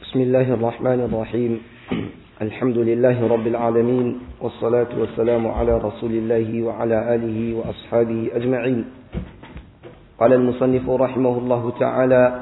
بسم الله الرحمن الرحيم الحمد لله رب العالمين والصلاة والسلام على رسول الله وعلى آله وأصحابه أجمعين قال المصنف رحمه الله تعالى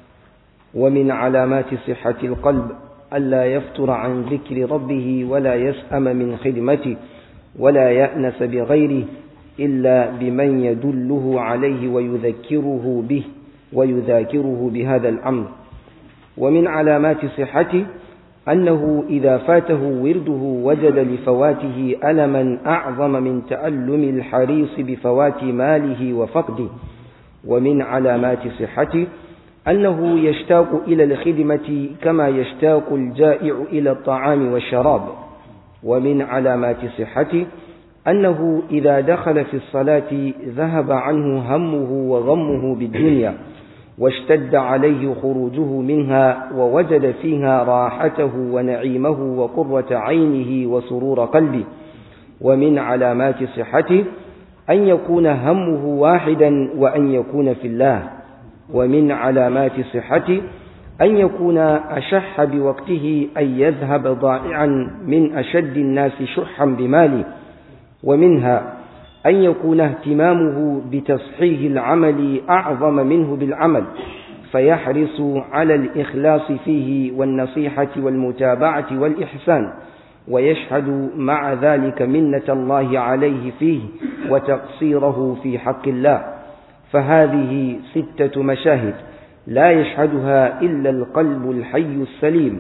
ومن علامات صحة القلب ألا يفتر عن ذكر ربه ولا يسأم من خدمته ولا يأنس بغيره إلا بمن يدله عليه ويذكره به ويذاكره بهذا الأمر ومن علامات صحته أنه إذا فاته ورده وجد لفواته ألما أعظم من تألم الحريص بفوات ماله وفقده ومن علامات صحته أنه يشتاق إلى الخدمة كما يشتاق الجائع إلى الطعام والشراب ومن علامات صحته أنه إذا دخل في الصلاة ذهب عنه همه وغمه بالدنيا واشتد عليه خروجه منها ووجد فيها راحته ونعيمه وقرة عينه وسرور قلبه ومن علامات صحته أن يكون همه واحدا وأن يكون في الله ومن علامات صحته أن يكون أشح بوقته أن يذهب ضائعا من أشد الناس شحا بماله ومنها أن يكون اهتمامه بتصحيح العمل أعظم منه بالعمل فيحرص على الإخلاص فيه والنصيحة والمتابعة والإحسان ويشهد مع ذلك منة الله عليه فيه وتقصيره في حق الله فهذه ستة مشاهد لا يشهدها إلا القلب الحي السليم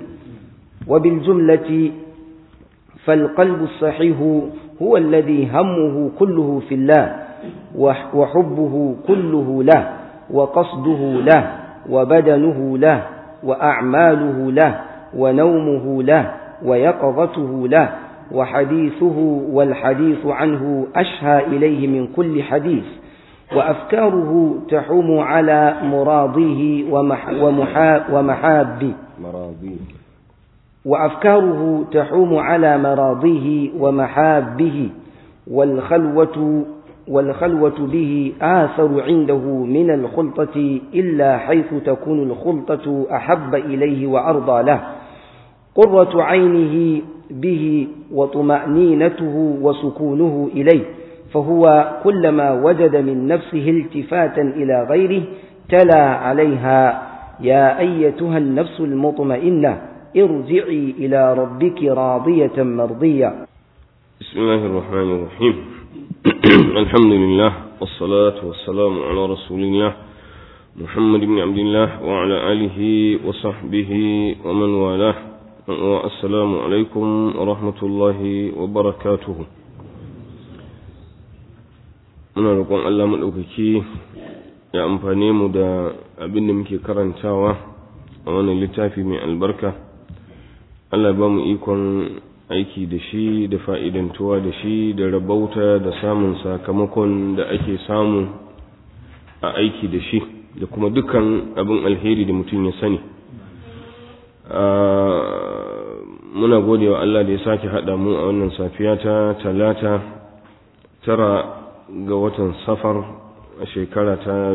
وبالجملة فالقلب الصحيح هو الذي همه كله في الله وحبه كله له وقصده له وبدنه له وأعماله له ونومه له ويقظته له وحديثه والحديث عنه أشهى إليه من كل حديث وأفكاره تحوم على مراضيه ومح ومحا ومحابه مراضيه وأفكاره تحوم على مراضيه ومحابه والخلوة والخلوة به آثر عنده من الخلطة إلا حيث تكون الخلطة أحب إليه وأرضى له قرة عينه به وطمأنينته وسكونه إليه فهو كلما وجد من نفسه التفاتا إلى غيره تلا عليها يا أيتها النفس المطمئنة ارجعي إلى ربك راضية مرضية بسم الله الرحمن الرحيم الحمد لله والصلاة والسلام على رسول الله محمد بن عبد الله وعلى آله وصحبه ومن والاه والسلام عليكم ورحمة الله وبركاته muna roƙon Allah maɗaukaki ya amfane mu da abin da muke karantawa a wannan littafi mai albarka Allah ba mu ikon aiki da shi da fa'idantuwa da shi da rabauta da samun sakamakon da ake samu a aiki da shi da kuma dukkan abin alheri da mutum ya sani muna gode wa Allah da ya sake haɗa mu a wannan safiya ta talata tara ga watan safar a shekara ta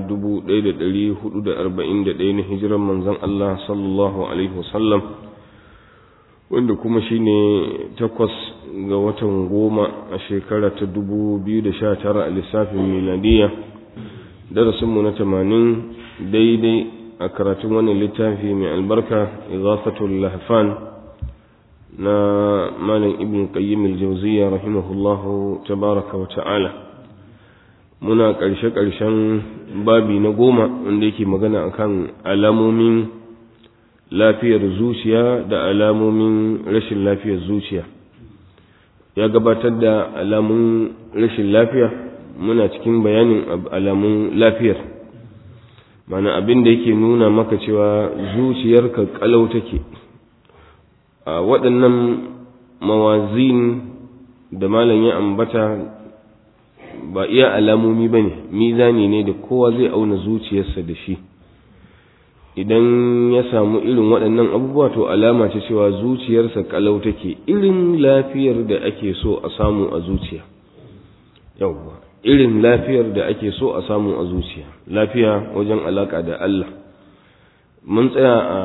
1441 na hijiran manzon Allah sallallahu alaihi wasallam wanda kuma shine takwas ga watan goma a shekara ta 2019 a lissafin miladiya darasinmu na tamanin daidai a karatun wannan littafi mai albarka igafatul lahfan na malam ibn qayyim al-jawziyya rahimahullahu tabaraka wa ta'ala muna ƙarshe-ƙarshen babi na goma wanda yake magana akan alamomin lafiyar zuciya da alamomin rashin lafiyar zuciya ya gabatar da alamun rashin lafiya muna cikin bayanin alamun lafiyar mana abin da yake nuna maka cewa zuciyarka kalau take a waɗannan mawazin da malam ya ambata ba iya alamomi ba ne mizani ne da kowa zai auna zuciyarsa da shi idan ya samu irin waɗannan abubuwa to alama ce cewa zuciyarsa kalau take irin lafiyar da ake so a samu a zuciya yawwa irin lafiyar da ake so a samu a zuciya lafiya wajen alaka da Allah mun tsaya a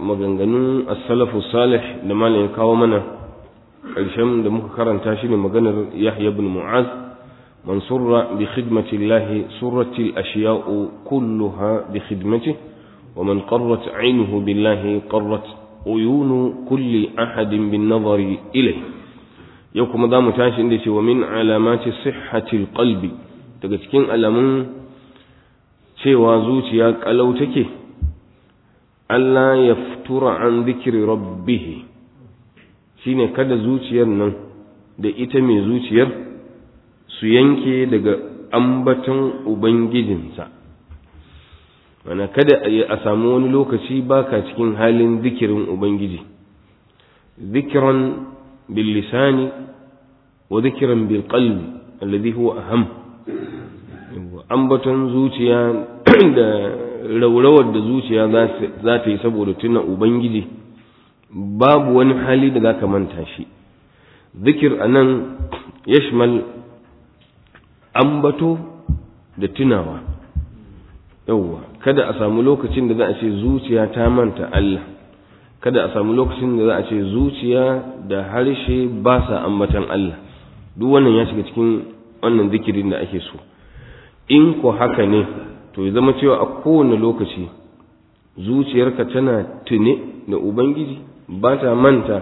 maganganun as-salafu salih da malam ya kawo mana ƙarshen da muka karanta shi ne maganar Yahya ibn Mu'az man surra bi khidmati Allah surrati al-ashya'u kulluha bi khidmatihi wa man qarrat 'aynuhu billahi qarrat uyunu kulli ahadin bin nazari ilayhi yau kuma za mu tashi inda ce wa min alamati sihhatil qalbi daga cikin alamun cewa zuciya kalau take Allah ya fitura an zikiri rabbihi shine kada zuciyar nan da ita mai zuciyar su yanke daga ambaton ubangijinsa mana kada a samu wani lokaci baka cikin halin zikirin ubangiji zikiran bil lisani wa zikiran bil qalbi alladhi huwa aham ambaton zuciya da raurawar da zuciya za ta yi saboda tuna ubangiji babu wani hali da za ka manta shi zikir a nan yashmal ambato da tunawa yauwa kada a samu lokacin da za a ce zuciya ta manta Allah kada a samu lokacin da za a ce zuciya da harshe ba sa ambatan Allah duk wannan ya shiga cikin wannan zikirin da ake so in ko haka ne to ya zama cewa a kowane lokaci zuciyarka tana tune da ubangiji ba ta manta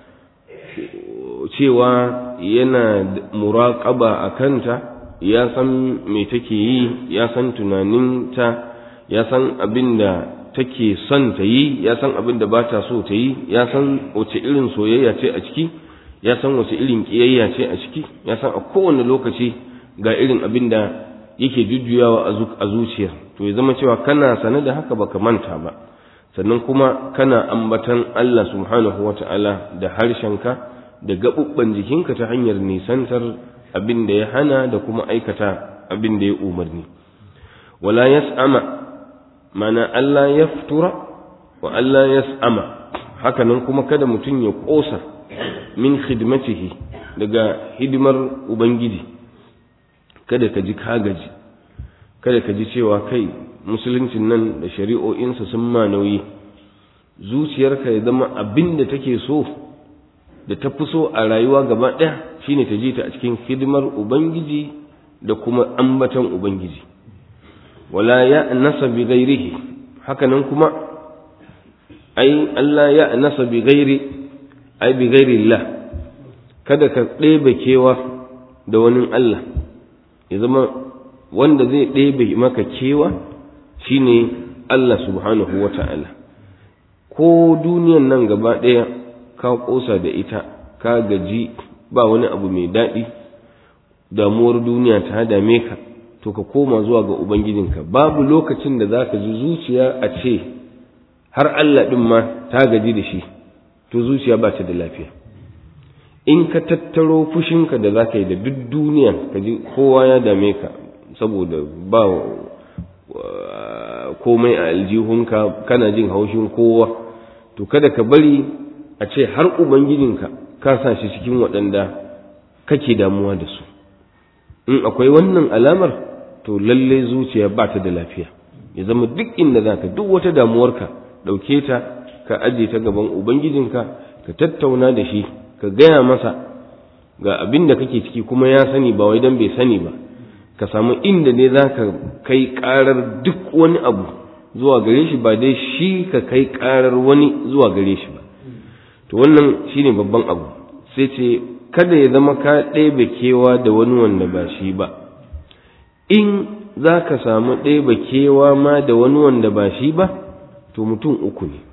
cewa yana muraƙaba a kanta ya san me take yi ya san tunaninta ya san abin da take son ta yi ya san abin da ba ta so ta yi ya san wace irin soyayya ce a ciki ya san wace irin ƙiyayya ce a ciki ya san a kowane lokaci ga irin abin da yake jujjuyawa a zuciya to ya zama cewa kana sane da haka baka manta ba sannan kuma kana ambatan Allah subhanahu wata'ala da harshenka da gaɓuɓɓan jikinka ta hanyar nisantar abin da ya hana da kuma aikata abin da ya umarni wala yas'ama mana Allah ya fitura wa Allah yas'ama haka nan kuma kada mutum ya ƙosa min khidmatihi daga hidimar ubangiji kada ka ji kagaji kada ka ji cewa kai musuluncin nan da shari'o'insa sun ma nauyi zuciyarka ya zama abin da take so da ta fi so a rayuwa gaba ɗaya shine ta ji ta a cikin hidimar ubangiji da kuma ambatan ubangiji wala ya nasa bi gairihi hakanan kuma ai Allah ya nasa bi gairi ai bi gairi Allah kada ka ɗebe kewa da wani Allah ya zama wanda zai ɗebe maka kewa shine Allah subhanahu wa ta'ala ko duniyan nan gaba ɗaya ka ƙosa da ita ka gaji ba wani abu mai daɗi damuwar duniya ta dame ka to ka koma zuwa ga ubangijinka babu lokacin da za ka ji zuciya a ce har Allah ɗin ma ta gaji da shi to zuciya ba ta da lafiya in ka tattaro fushinka da za ka yi da duk duniya ka ji kowa ya dame ka saboda ba komai a aljihunka kana jin haushin kowa to kada ka bari a ce har ubangijinka ka sa shi cikin waɗanda kake damuwa da su in akwai wannan alamar to lalle zuciya ba ta da lafiya ya zama duk inda za ka duk wata damuwarka ɗauke ta ka aje ta gaban ubangijinka ka tattauna da shi ka gaya masa ga abin da kake ciki kuma ya sani ba wai dan bai sani ba ka samu inda ne za ka kai karar duk wani abu zuwa gare shi ba dai shi ka kai karar wani zuwa gare shi ba to wannan shine babban abu sai ce kada ya zama ka ɗebe kewa da wani wanda ba shi ba in za ka samu ɗebe kewa ma da wani wanda ba shi ba to mutum uku ne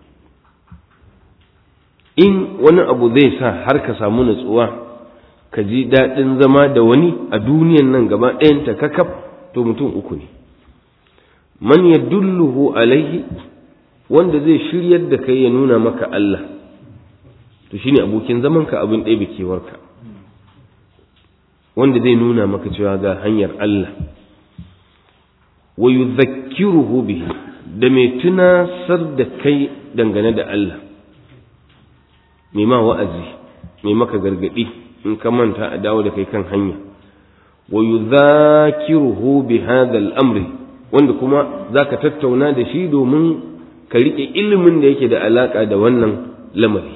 in wani abu zai sa har ka samu natsuwa ka ji daɗin zama da wani a duniyan nan gaba ɗayanta kakaf to mutum uku ne man ya dulluhu alaihi wanda zai shiryar da kai ya nuna maka Allah to shine abokin zamanka abin ɗaya kewarka wanda zai nuna maka cewa ga hanyar Allah wa yuzakkiruhu bihi da mai tunasar da kai dangane da Allah mai ma wa'azi mai maka gargadi in ka manta a dawo da kai kan hanya wa yudhakiruhu bi hadha al-amri wanda kuma zaka tattauna da shi domin ka riƙe ilimin da yake da alaƙa da wannan lamari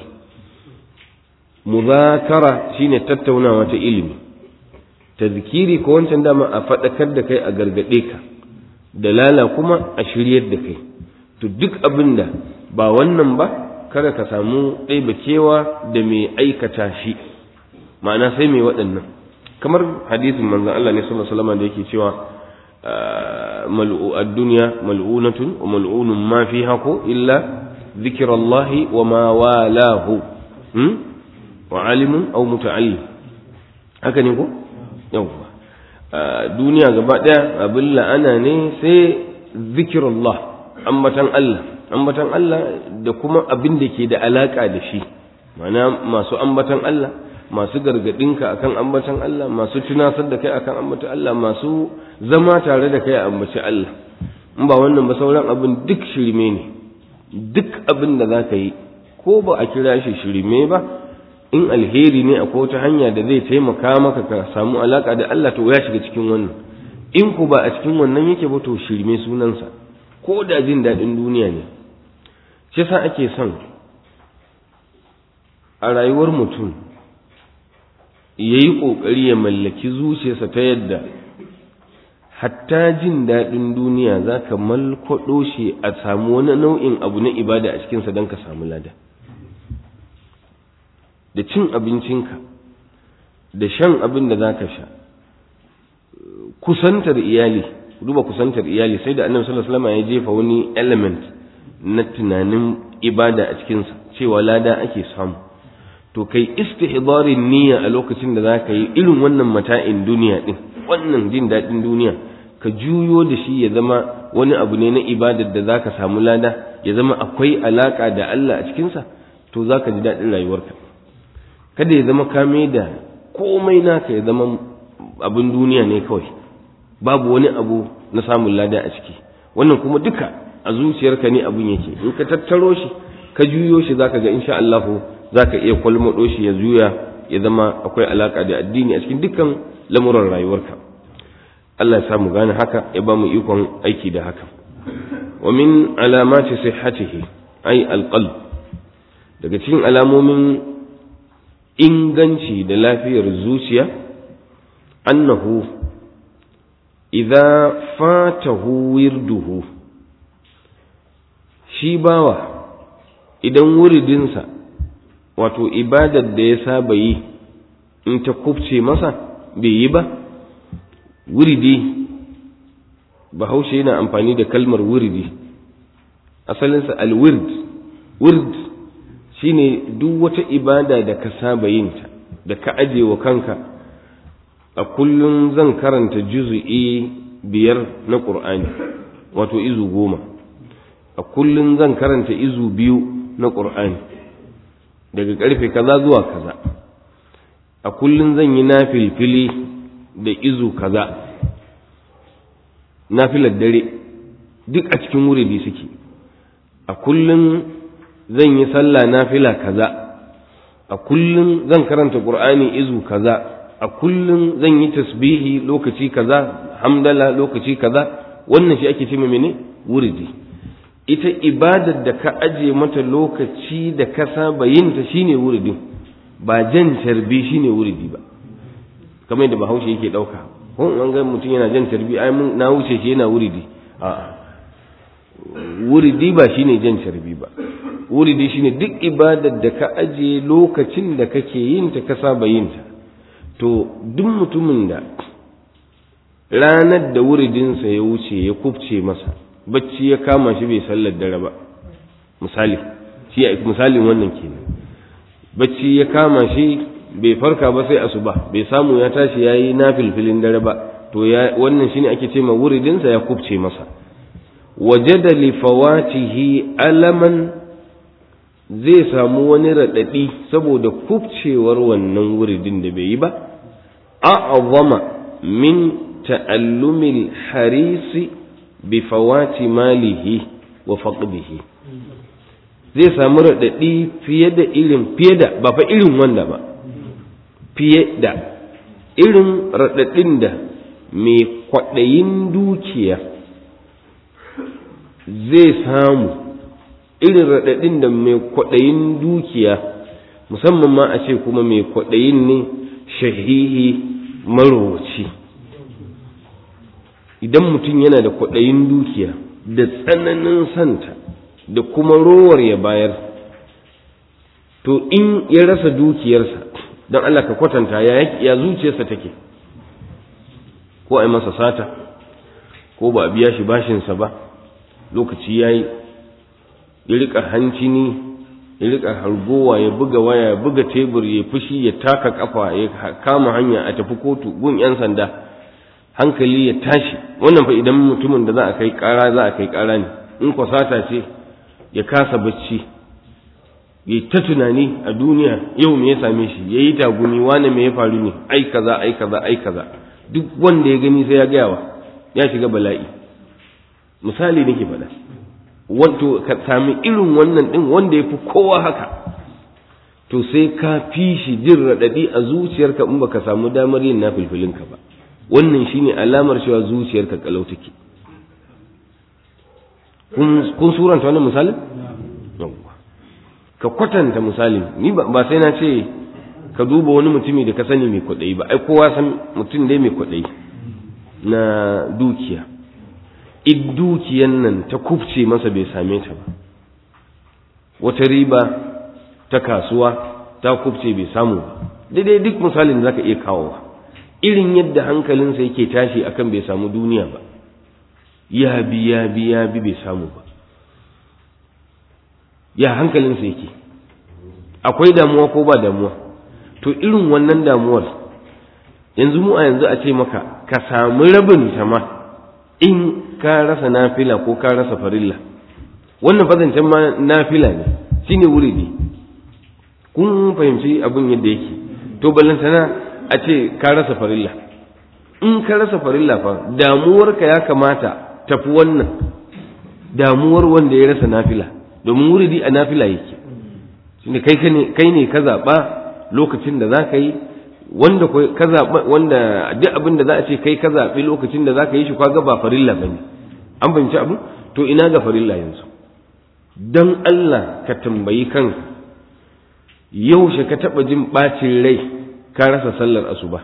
muzakara shine tattaunawa ta ilimi tazkiri ko wancan dama a faɗakar da kai a gargaɗe ka dalala kuma a shiryar da kai to duk abin da ba wannan ba kada ka samu ɗaibakewa da mai aikata shi ma'ana sai mai waɗannan kamar hadisin manzon Allah ne sallallahu alaihi wasallam da yake cewa mal'u ad-dunya mal'unatun wa mal'unun ma fiha ko illa dhikrullahi wa ma walahu hmm? wa alimun aw muta'allim haka ne ko yawwa duniya gaba daya abin la'ana ne sai zikirullah ambatan Allah ambatan Allah da kuma abin da ke da alaka da shi mana masu ambatan Allah masu gargadinka akan ambatan Allah masu tunasar da kai akan ambatan Allah masu zama tare da kai a ambaci Allah in ba wannan ba sauran abin duk shirme ne duk abin da za ka yi ko ba a kira shi shirme ba in alheri ne akwai wata hanya da zai taimaka maka ka samu alaka da Allah to ya shiga cikin wannan in ku ba a cikin wannan yake ba to shirme sunansa ko da jin daɗin duniya ne shi sa ake son a rayuwar mutum ya yi ƙoƙari ya mallaki zuciyarsa ta yadda hatta jin daɗin duniya za ka malkwaɗo shi a samu wani nau'in abu na ibada a cikinsa don ka samu lada da cin abincinka da shan abin da za ka sha kusantar iyali duba kusantar iyali sai da annabi sallallahu alaihi wasallam ya jefa wani element na tunanin ibada a cikinsa cewa lada ake samu to kai istihdarin niyya a lokacin da za ka yi irin wannan mata'in duniya din wannan jin daɗin duniya ka juyo da shi ya zama wani abu ne na ibadar da za ka samu lada ya zama akwai alaka da Allah a cikinsa to za ka ji daɗin rayuwarka kada ya zama kame da komai naka ya zama abin duniya ne kawai babu wani abu na samun lada a ciki wannan kuma duka a zuciyarka ne abin yake in ka tattaro shi ka juyo shi zaka ga insha Allah zaka iya kwalmado shi ya juya ya zama akwai alaka da addini a cikin dukkan lamuran rayuwarka Allah ya samu gane haka ya ba mu ikon aiki da haka wa min alamati sihhatihi ay alqalb daga cikin alamomin inganci da lafiyar zuciya annahu idza fatahu wirduhu shi bawa idan wuridinsa wato ibadar da ya saba yi in ta kubce masa bai yi ba wuridi bahaushe yana amfani da kalmar wuridi asalinsa alwird wird shine duk wata ibada da ka saba yinta da ka aje wa kanka a kullum zan karanta juzu'i biyar na ƙur'ani wato izu goma a kullum zan karanta izu biyu na ƙur'ani daga ƙarfe kaza zuwa kaza a kullum zan yi nafilfili da izu kaza nafilar dare duk a cikin wuridi suke a kullum zan yi sallah nafila kaza a kullum zan karanta qur'ani izu kaza a kullum zan yi tasbihi lokaci kaza hamdala lokaci kaza wannan shi ake cewa mene wuridi ita ibadar da ka aje mata lokaci da ka saba yin ta shine wuridin ba jan tarbi shine wuridi ba kamar yadda bahaushe yake dauka ko an ga mutum yana jan tarbi ai mun na wuce shi yana wuridi a'a wuridi ba shine jan tarbi ba wuridi shine duk ibadar da ka aje lokacin da kake yin ta ka saba yin ta to duk mutumin da ranar da wuridinsa ya wuce ya kubce masa bacci ya kama shi bai sallar dare ba misali shi misalin wannan kenan bacci ya kama shi bai farka ba sai asuba bai samu ya tashi yayi nafilfilin dare ba to ya wannan shine ake ce ma wuridinsa ya kubce masa wajada li fawatihi alaman zai samu wani raɗaɗi saboda kubcewar wannan wuridin da bai yi ba a'azama min ta'allumil harisi bi fawati malihi wa faqdihi zai samu raɗaɗi fiye da irin fiye da ba fa irin wanda ba fiye da irin raɗaɗin da mai kwaɗayin dukiya zai samu irin raɗaɗin da mai kwaɗayin dukiya musamman ma a ce kuma mai kwaɗayin ne shahihi marowaci idan mutum yana da kwaɗayin dukiya da tsananin santa da kuma rowar ya bayar to in ya rasa dukiyarsa don Allah ka kwatanta ya zuciyarsa take ko a yi masa sata ko ba a biya shi bashinsa ba lokaci ya yi ya riƙa hancini ya riƙa hargowa ya buga waya ya buga tebur ya fushi ya taka kafa ya kama hanya a tafi kotu gun 'yan sanda hankali ya tashi wannan fa idan mutumin da za a kai ƙara za a kai ƙara ne in kwasata ce ya kasa bacci ya ta tunani a duniya yau me ya same shi ya yi tagumi wane me ya faru ne ai kaza ai kaza ai kaza duk wanda ya gani sai ya gayawa ya shiga bala'i misali nake faɗa wato ka sami irin wannan ɗin wanda ya fi kowa haka to sai ka fi shi jin raɗaɗi a zuciyarka in baka samu damar yin nafilfilinka ba wannan shine alamar cewa zuciyarka kalau take kun suranta wannan misalin ka kwatanta misali ni ba sai na ce ka duba wani mutumi da ka sani mai kwaɗayi ba ai kowa san mutum dai mai kwaɗayi na dukiya in dukiyan nan ta kufce masa bai same ta ba wata riba ta kasuwa ta kufce bai samu ba daidai duk misalin da zaka iya kawowa irin yadda hankalinsa yake tashi akan bai samu duniya ba ya bi ya bi ya bi bai samu ba ya hankalinsa yake akwai damuwa ko ba damuwa to irin wannan damuwar yanzu mu a yanzu a ce maka ka samu rabin ta ma in ka rasa nafila ko ka rasa farilla wannan fazancen ma nafila ne shine wuridi kun fahimci abin yadda yake to ballantana a ce ka rasa farilla in ka rasa farilla fa damuwarka ya kamata tafi wannan damuwar wanda ya rasa nafila domin wuridi a nafila yake shine kai kai ne ka zaɓa lokacin da za ka yi wanda ka zaɓa wanda duk abin da za a ce kai ka zaɓi lokacin da za ka yi shi kwaga ba farilla ba ne an fahimci abu to ina ga farilla yanzu don Allah ka tambayi kanka yaushe ka taɓa jin ɓacin rai ka rasa sallar asuba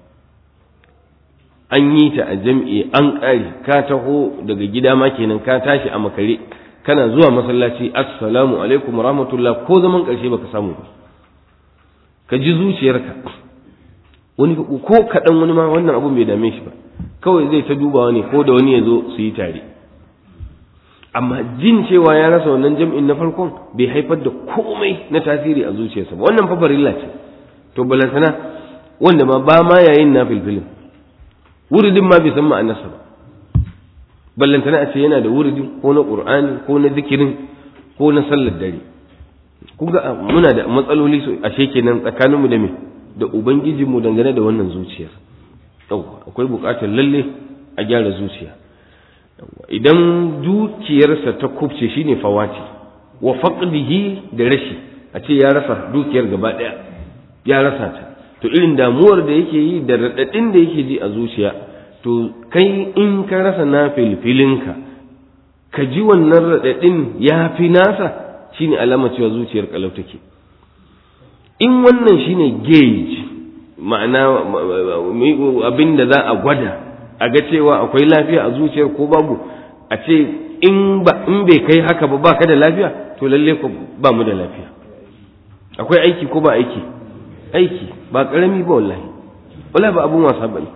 an yi ta a jam'i an ƙari ka taho daga gida ma kenan ka tashi a makare kana zuwa masallaci assalamu alaikum rahmatullah ko zaman ƙarshe baka samu ba ka ji zuciyarka wani ko kaɗan wani ma wannan abu bai dame shi ba kawai zai ta dubawa ne ko da wani ya zo su yi tare amma jin cewa ya rasa wannan jam'in na farkon bai haifar da komai na tasiri a zuciyarsa ba wannan fa farilla ce to balantana wanda ma ba ma yayin na filfilin wuridin ma bai san ma'anarsa ba ballantana a ce yana da wuridin ko na qur'ani ko na zikirin ko na sallar dare kun ga muna da matsaloli su ashe kenan tsakaninmu da me da ubangijinmu dangane da wannan zuciyar akwai buƙatar lalle a gyara zuciya idan dukiyarsa ta kubce shine fawati wa faqdihi da rashi a ce ya rasa dukiyar gaba ɗaya ya rasa ta to irin damuwar da yake yi da raɗaɗin da yake ji a zuciya to kai in ka rasa na filfilinka ka ji wannan raɗaɗin ya fi nasa shine alama cewa zuciyar kalau take in wannan shine gauge ma'ana abin da za a gwada a ga cewa akwai lafiya a zuciyar ko babu a ce in ba in bai kai haka ba baka da lafiya to lalle ko ba mu da lafiya akwai aiki ko ba aiki aiki ba karami ba wallahi wallahi ba abun wasa bane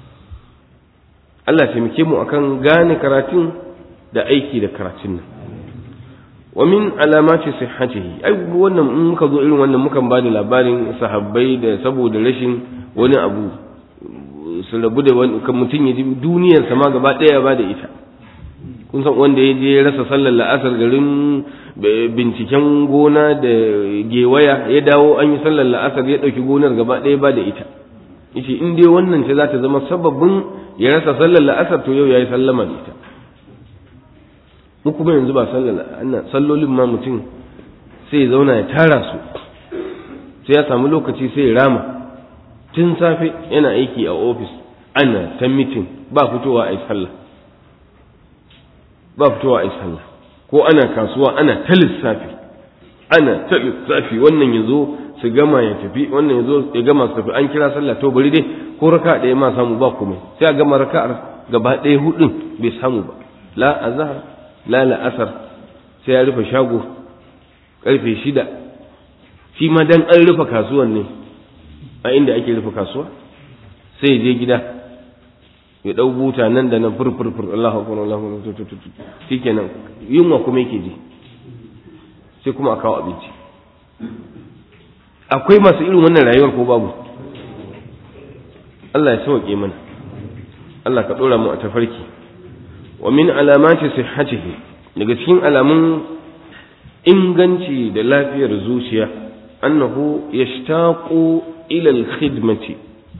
Allah taimake mu akan gane karatun da aiki da karatun nan wa min alamati sihhatihi ai wannan in muka zo irin wannan mukan bada labarin sahabbai da saboda rashin wani abu su rabu da wani kan mutum ya ji duniyar sama gaba ɗaya ba da ita kun san wanda ya je rasa sallar la'asar garin binciken gona da gewaya ya dawo an yi sallar la'asar ya ɗauki gonar gaba ɗaya ba da ita yace in dai wannan ce za ta zama sababin ya rasa sallar la'asar to yau ya yi sallama da ita mu kuma yanzu ba sallar sallolin ma mutum sai ya zauna ya tara su sai ya samu lokaci sai ya rama tun safe yana aiki a ofis ana ta mitin ba fitowa a yi sallah ba fitowa a yi sallah ko ana kasuwa ana ta lissafi ana ta lissafi wannan ya zo su gama ya tafi wannan ya zo ya gama su tafi an kira sallah to bari dai ko raka ɗaya ma samu ba komai sai a gama raka'ar gaba ɗaya hudun bai samu ba la azhar la la'asar sai ya rufe shago karfe shida shi ma dan an rufe kasuwan ne a inda ake rufe kasuwa sai ya je gida ya dau buta nan da nan furfurfur Allahu akbar Allahu akbar shikenan yunwa kuma yake ji sai kuma a kawo abinci akwai masu irin wannan rayuwar ko babu Allah ya sauke mana Allah ka dora mu a tafarki wa min alamati sihhatihi daga cikin alamun inganci da lafiyar zuciya annahu yashtaqu ila al-khidmati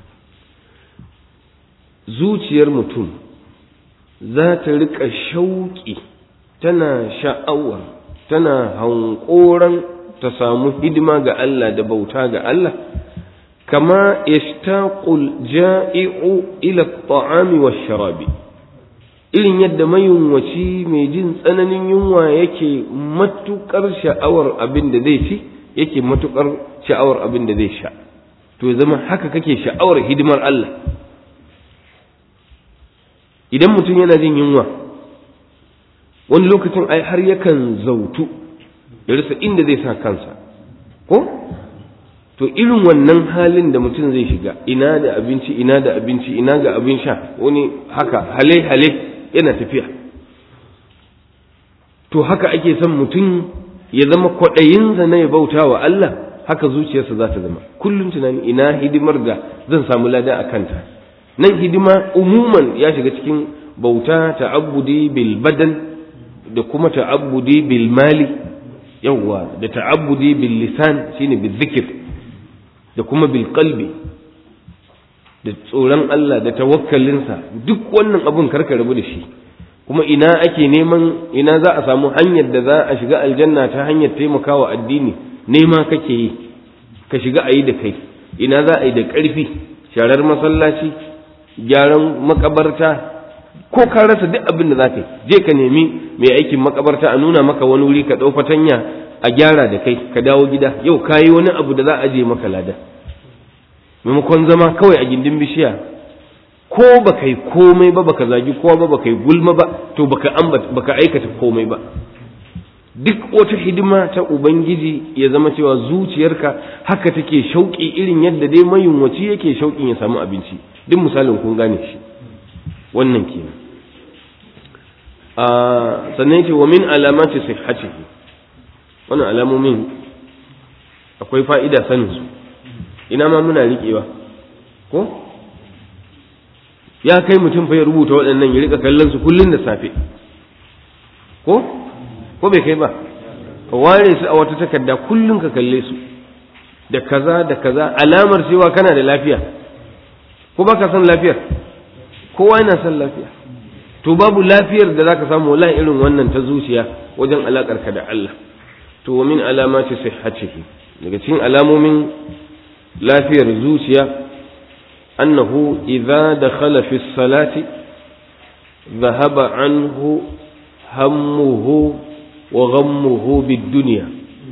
zuciyar mutum za ta rika shauƙi tana sha'awar tana hankoran ta samu hidima ga Allah da bauta ga Allah kama yashtaqul ja'i'u ila at-ta'ami wash-sharabi irin yadda mayunwaci mai jin tsananin yunwa yake matukar sha'awar abin da zai ci yake matukar sha'awar abin da zai sha to ya zama haka kake sha'awar hidimar Allah idan mutum yana jin yunwa wani lokacin ai har yakan zautu ya rasa inda zai sa kansa ko to irin wannan halin da mutum zai shiga ina da abinci ina da abinci ina ga abin sha wani haka hale hale yana tafiya to haka ake son mutum ya zama kwaɗayinsa na ya bauta wa Allah haka zuciyarsa za ta zama kullum tunani ina hidimar da zan samu lada a kanta nan hidima umuman ya shiga cikin bauta ta'abbudi bil badan da kuma ta'abbudi bil mali yawwa da ta'abbudi bil lisan shine bil zikir da kuma bil qalbi da tsoron Allah da tawakkalinsa duk wannan abun karka rabu da shi kuma ina ake neman ina za a samu hanyar da za a shiga aljanna ta hanyar taimakawa addini nema kake yi ka shiga a yi da kai ina za a yi da ƙarfi sharar masallaci gyaran makabarta ko ka rasa duk abin da za ka yi je ka nemi mai aikin makabarta a nuna maka wani wuri ka ɗau fatanya a gyara da kai ka dawo gida yau ka yi wani abu da za a je maka lada maimakon zama kawai a gindin bishiya ko ba kai komai ba baka zagi kowa ba baka yi gulma ba to baka baka aikata komai ba duk wata hidima ta ubangiji ya zama cewa zuciyarka haka take shauƙi irin yadda dai mayunwaci yake shauƙin ya samu abinci duk misalin kun gane shi wannan kenan a sannan yace wa min alamati sihhatihi wannan alamomin akwai fa'ida sanin su ina ma muna riƙewa ko ya kai mutum fa ya rubuta waɗannan ya rika kallon su kullun da safe ko ko bai kai ba ka ware su a wata takarda kullun ka kalle su da kaza da kaza alamar cewa kana da lafiya ko baka son lafiyar kowa yana son lafiya to babu lafiyar da zaka samu wallahi irin wannan ta zuciya wajen alakar ka da Allah to wa min alamati sihhatihi daga cikin alamomin lafiyar zuciya annahu idza dakhala fi salati dhahaba anhu hammuhu wa ghammuhu bid-dunya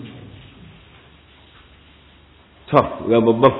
to ga babban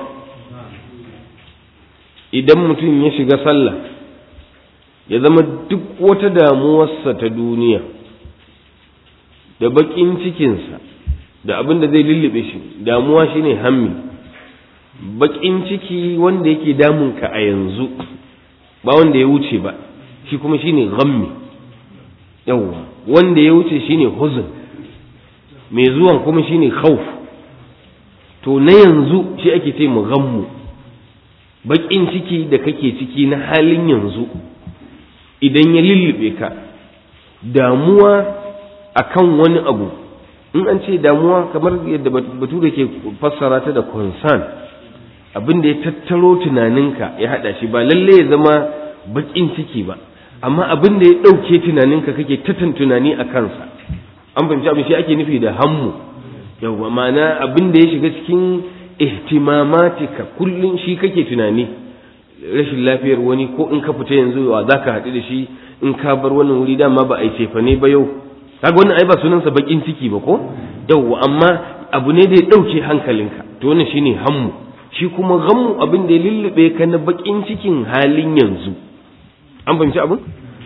idan mutum ya shiga sallah ya zama duk wata damuwarsa ta duniya da bakin cikinsa da abin da zai lullube shi damuwa shine hammi bakin ciki wanda yake damunka a yanzu ba wanda ya wuce ba shi kuma shine ghammi yawwa wanda ya wuce shine huzun mai zuwan kuma shine khawf to na yanzu shi ake ce mu ghammu bakin ciki da kake ciki na halin yanzu idan ya lullube ka damuwa akan wani abu in an ce damuwa kamar yadda bature ke fassara ta da concern abin da ya tattaro tunaninka ya hada shi ba lalle ya zama bakin ciki ba amma abin da ya ɗauke tunaninka kake tatan tunani a kansa an fahimci abin shi ake nufi da hammu yawwa ma'ana abin da ya shiga cikin ihtimamatika kullum shi kake tunani rashin lafiyar wani ko in ka fita yanzu wa za ka haɗu da shi in ka bar wannan wuri dama ba a yi cefa ne ba yau kaga wannan ai ba sunansa bakin ciki ba ko yawwa amma abu ne da ya dauke hankalinka to wannan shine hammu shi kuma ghammu abin da ya lullube ka na bakin cikin halin yanzu an fahimci abin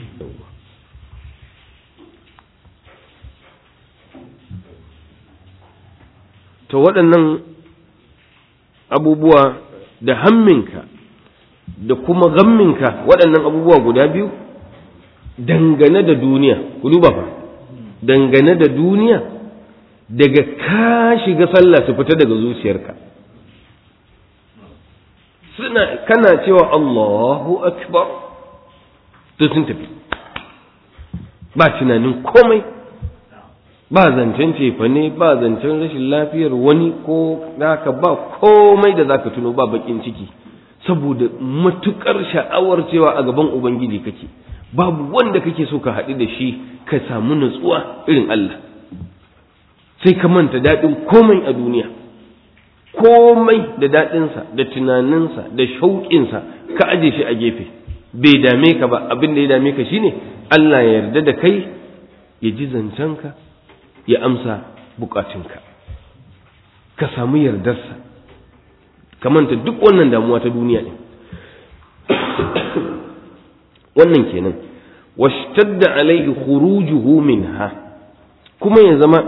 to waɗannan abubuwa da hamminka da kuma gamminka waɗannan abubuwa guda biyu dangane da duniya ku duba fa dangane da duniya daga ka shiga sallah su fita daga zuciyarka suna kana cewa Allahu akbar to sun tafi ba tunanin komai ba zancen cefa ne ba zancen rashin lafiyar wani ko naka ba komai da zaka tuno ba bakin ciki saboda matukar sha'awar cewa a gaban ubangiji kake babu wanda kake so ka haɗu da shi ka samu nutsuwa irin Allah sai ka manta daɗin komai a duniya komai da daɗinsa da tunaninsa da shauƙinsa ka aje shi a gefe bai dame ka ba abin da ya dame ka shine Allah ya yarda da kai ya ji zancenka ya amsa bukatunka ka samu yardarsa ka manta duk wannan damuwa ta duniya ne wannan kenan washtadda alaihi khurujuhu minha kuma ya zama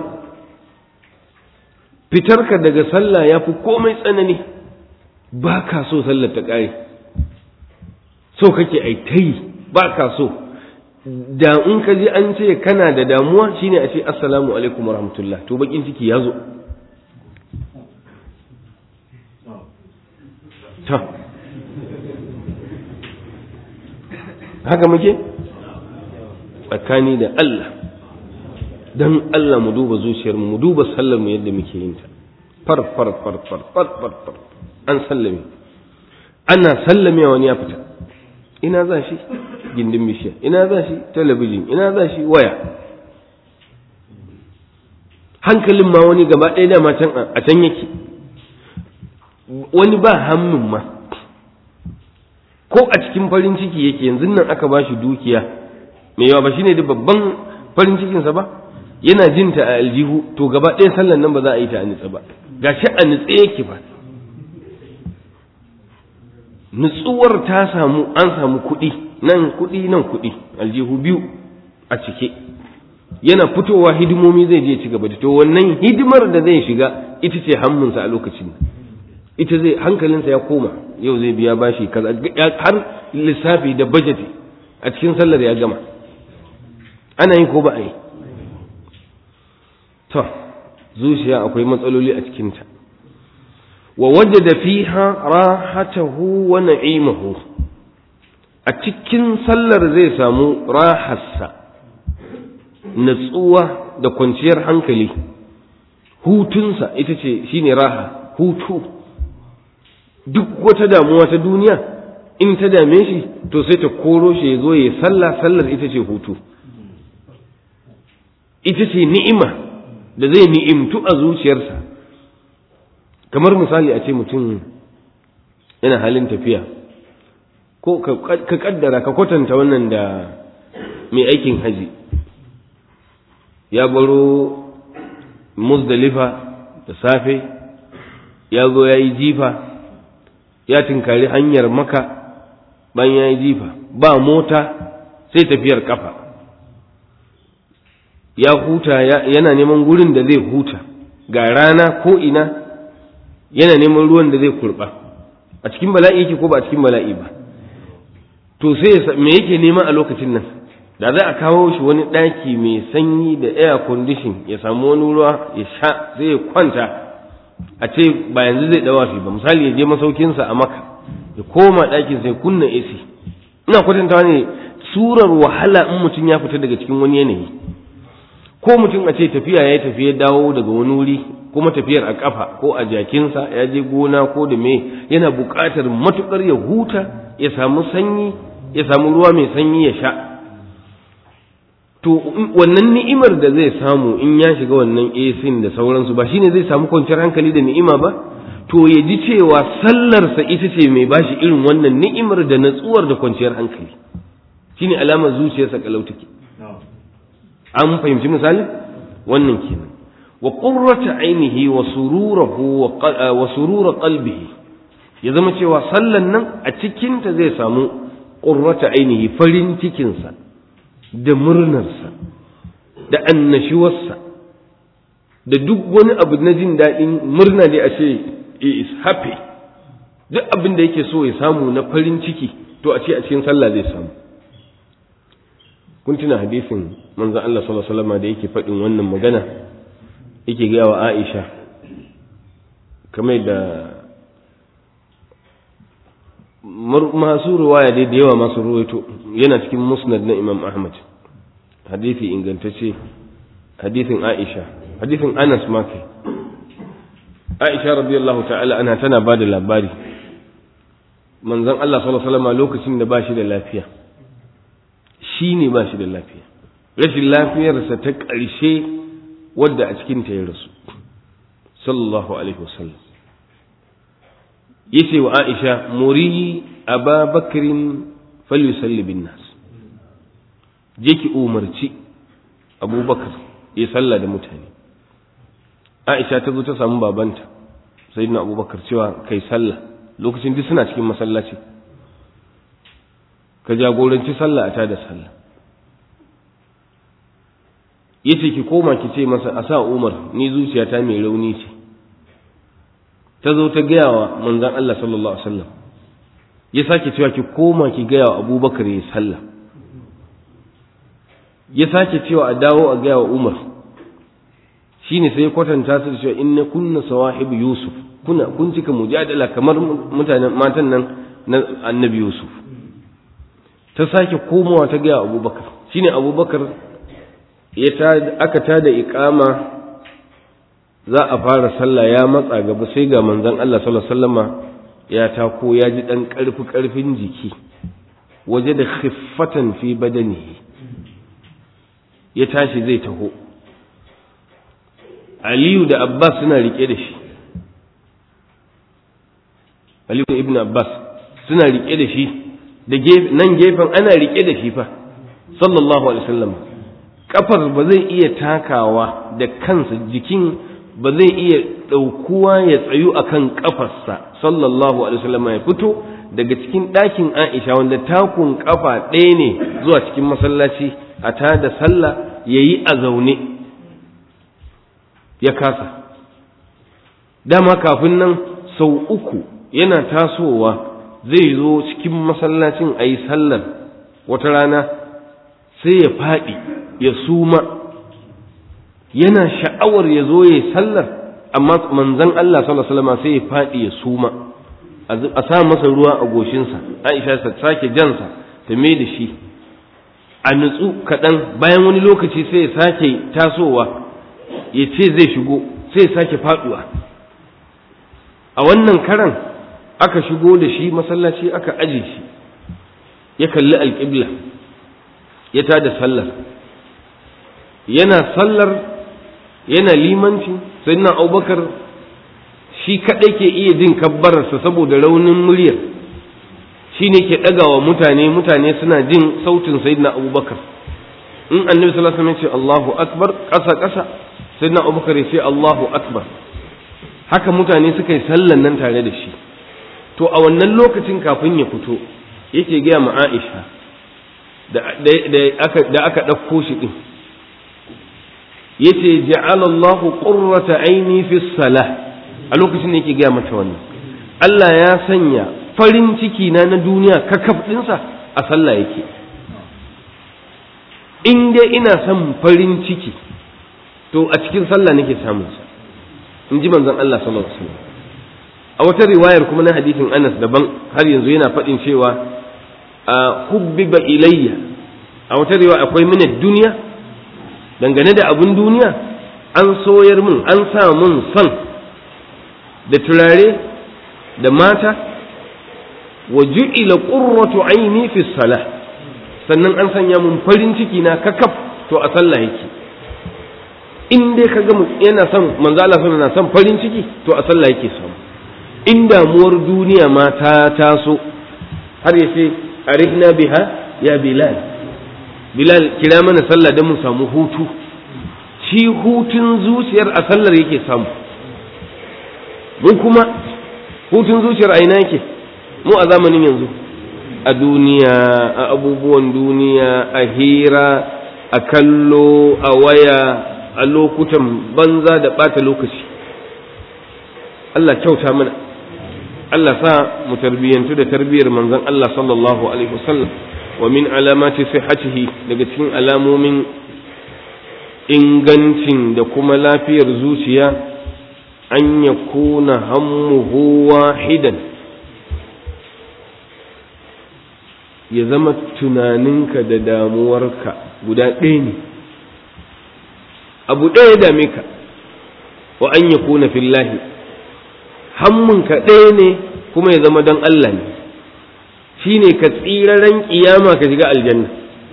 fitarka daga sallah ya fi komai tsanani ba ka so sallar ta ƙare so kake ai ta yi ba ka so da in ka ji an ce kana da damuwa shine a ce assalamu alaikum warahmatullah to bakin ciki ya zo ta haka muke tsakani da Allah dan Allah mu duba zuciyarmu mu duba sallar mu yadda muke yin ta far far far far far far far an sallame ana sallame wani ya fita ina za shi gindin bishiya ina za shi talabijin ina za shi waya hankalin ma wani gaba ɗaya dama can a can yake wani ba hammin ma ko a cikin farin ciki yake yanzu nan aka ba shi dukiya mai yawa ba shine da babban farin cikinsa ba yana jin ta a aljihu to gaba ɗaya sallan nan ba za a yi ta a nitsa ba gashi a nitse yake ba nutsuwar ta samu an samu kuɗi nan kuɗi nan kuɗi aljihu biyu a cike yana fitowa hidimomi zai je ci gaba da to wannan hidimar da zai shiga ita ce hammunsa a lokacin ita zai hankalinsa ya koma yau zai biya bashi kaza har lissafi da budget a cikin sallar ya gama ana yi ko ba a yi to zuciya akwai matsaloli a cikinta wa wajada fiha rahatahu wa na'imahu a cikin sallar zai samu raharsa natsuwa da kwanciyar hankali hutunsa ita ce shine raha hutu duk wata damuwa ta duniya in ta dame shi to sai ta koro shi ya zo ya sallah sallar ita ce hutu ita ce ni'ima da zai ni'imtu a zuciyarsa kamar misali a ce mutum yana halin tafiya ko ka kaddara ka kwatanta wannan da mai aikin haji ya baro muzdalifa da safe ya zo ya yi jifa ya tinkari hanyar maka bayan ya yi jifa ba mota sai tafiyar kafa ya huta yana neman gurin da zai huta ga rana ko ina yana neman ruwan da zai kurba a cikin bala'i yake ko ba a cikin bala'i ba to sai me yake nema a lokacin nan da za a kawo shi wani ɗaki mai sanyi da air condition ya samu wani ruwa ya sha sai ya kwanta a ce ba yanzu zai dawa shi ba misali ya je masaukinsa a maka ya koma ɗakin sai kunna AC ina kwatantawa ne surar wahala in mutum ya fita daga cikin wani yanayi ko mutum a ce tafiya ya tafi ya dawo daga wani wuri kuma tafiyar a kafa ko a jakinsa ya je gona ko da me yana buƙatar matukar ya huta ya samu sanyi ya samu ruwa mai sanyi ya sha to wannan ni'imar da zai samu in ya shiga wannan AC da sauransu ba shine zai samu kwanciyar hankali da ni'ima ba to ya ji cewa sallarsa ita ce mai bashi irin wannan ni'imar da natsuwar da kwanciyar hankali shine alamar zuciyarsa kalau take an fahimci misali wannan kenan wa qurrata ainihi wa sururahu wa surura qalbihi ya zama cewa sallan nan a cikin ta zai samu qurrata ainihi farin cikinsa da murnarsa da annashuwarsa da duk wani abu na jin daɗin murna ne a ce is happy duk abin da yake so ya samu na farin ciki to a ce a cikin sallah zai samu kun tuna hadisin manzon Allah sallallahu alaihi wasallam da yake faɗin wannan magana yake gaya wa Aisha kamar da masu ruwaya dai da yawa masu ruwaito yana cikin musnad na Imam Ahmad hadisi ingantacce hadisin Aisha hadisin Anas ma kai Aisha radiyallahu ta'ala ana tana bada labari manzon Allah sallallahu alaihi wasallam lokacin da ba shi da lafiya shi ne ba shi da lafiya rashin lafiyarsa ta ƙarshe wadda a cikin ta ya rasu sallallahu alaihi wasallam yace wa Aisha muri Aba Bakrin falyusalli bin nas je ki umarci Abubakar ya salla da mutane Aisha ta zo ta samu babanta sayyidina Abubakar cewa kai sallah lokacin duk suna cikin masallaci ka jagoranci sallah a tada sallah yace ki koma ki ce masa a sa Umar ni zuciyata mai rauni ce ta zo ta gaya wa manzon Allah sallallahu alaihi wasallam ya sake cewa ki koma ki gaya wa Abubakar ya sallah ya sake cewa a dawo a gaya wa Umar shine sai ya kwatanta su da cewa inna kunna sawahibu Yusuf kuna kun cika mujadala kamar mutanen matan nan na Annabi Yusuf ta sake komawa ta gaya Abubakar shine Abubakar ya ta aka tada iqama za a fara sallah ya matsa gaba sai ga manzon Allah sallallahu alaihi wasallama ya tako ya ji dan karfi karfin jiki waje da khiffatan fi badanihi ya tashi zai taho Aliyu da Abbas suna rike da shi Aliyu ibn Abbas suna rike da shi da nan gefen ana rike da shi fa sallallahu alaihi wasallam kafar ba zai iya takawa da kansa jikin ba zai iya ɗaukuwa ya tsayu akan kafarsa sallallahu alaihi wasallam ya fito daga cikin ɗakin Aisha wanda takun kafa ɗaya ne zuwa cikin masallaci a tada sallah yayi a zaune ya kasa dama kafin nan sau uku yana tasowa zai zo cikin masallacin a yi sallar wata rana sai ya faɗi ya suma yana sha'awar ya zo ya yi sallar amma manzan Allah sallallahu sai ya faɗi ya suma a sa masa ruwa a goshinsa Aisha ta sake jansa ta mai da shi a nutsu kaɗan bayan wani lokaci sai ya sake tasowa ya ce zai shigo sai ya sake faɗuwa a wannan karan aka shigo da shi masallaci aka aje shi ya kalli alƙibla ya tada sallar yana sallar yana limanci sai na abubakar shi kaɗai ke iya jin kabbararsa saboda raunin muryar shi ne ke ɗagawa mutane mutane suna jin sautin sayyidina abubakar in annabi sallallahu alaihi wasallam ya ce Allahu akbar ƙasa ƙasa sayyidina abubakar ya ce Allahu akbar haka mutane suka yi sallan nan tare da shi to a wannan lokacin kafin ya fito yake gaya ma Aisha da aka ɗauko shi ɗin yace ja'ala Allahu qurrata aini fi salah a lokacin da yake gaya mata wannan Allah ya sanya farin ciki na na duniya kakaf ɗinsa a sallah yake in dai ina son farin ciki to a cikin sallah nake samun sa in ji manzon Allah sallallahu alaihi wasallam a wata riwayar kuma na hadisin Anas daban har yanzu yana faɗin cewa a hubbiba ilayya a wata riwaya akwai min duniya dangane da abun duniya an soyar mun an sa mun son da turare da mata wa ju'ila qurratu aini fi salah sannan an sanya mun farin ciki na kakaf to a sallah yake in dai ka ga yana son manzo Allah na son farin ciki to a sallah yake samu in damuwar duniya ma ta taso har ya ce arihna biha ya bilal bilal kira mana sallah don mu samu hutu shi hutun zuciyar a sallar yake samu mu kuma hutun zuciyar a ina yake mu a zamanin yanzu a duniya a abubuwan duniya a hira a kallo a waya a lokutan banza da ɓata lokaci Allah kyauta mana Allah sa mu tarbiyyantu da tarbiyyar manzon Allah sallallahu alaihi wasallam wa min alamati sihhatihi daga cikin alamomin ingancin da kuma lafiyar zuciya an yakuna hammuhu wahidan ya zama tunaninka da damuwarka guda ɗaya ne abu ɗaya dame ka wa an yakuna fillahi hammunka ɗaya ne kuma ya zama don Allah ne shi ne ka tsiraren ƙiyama ka shiga aljanna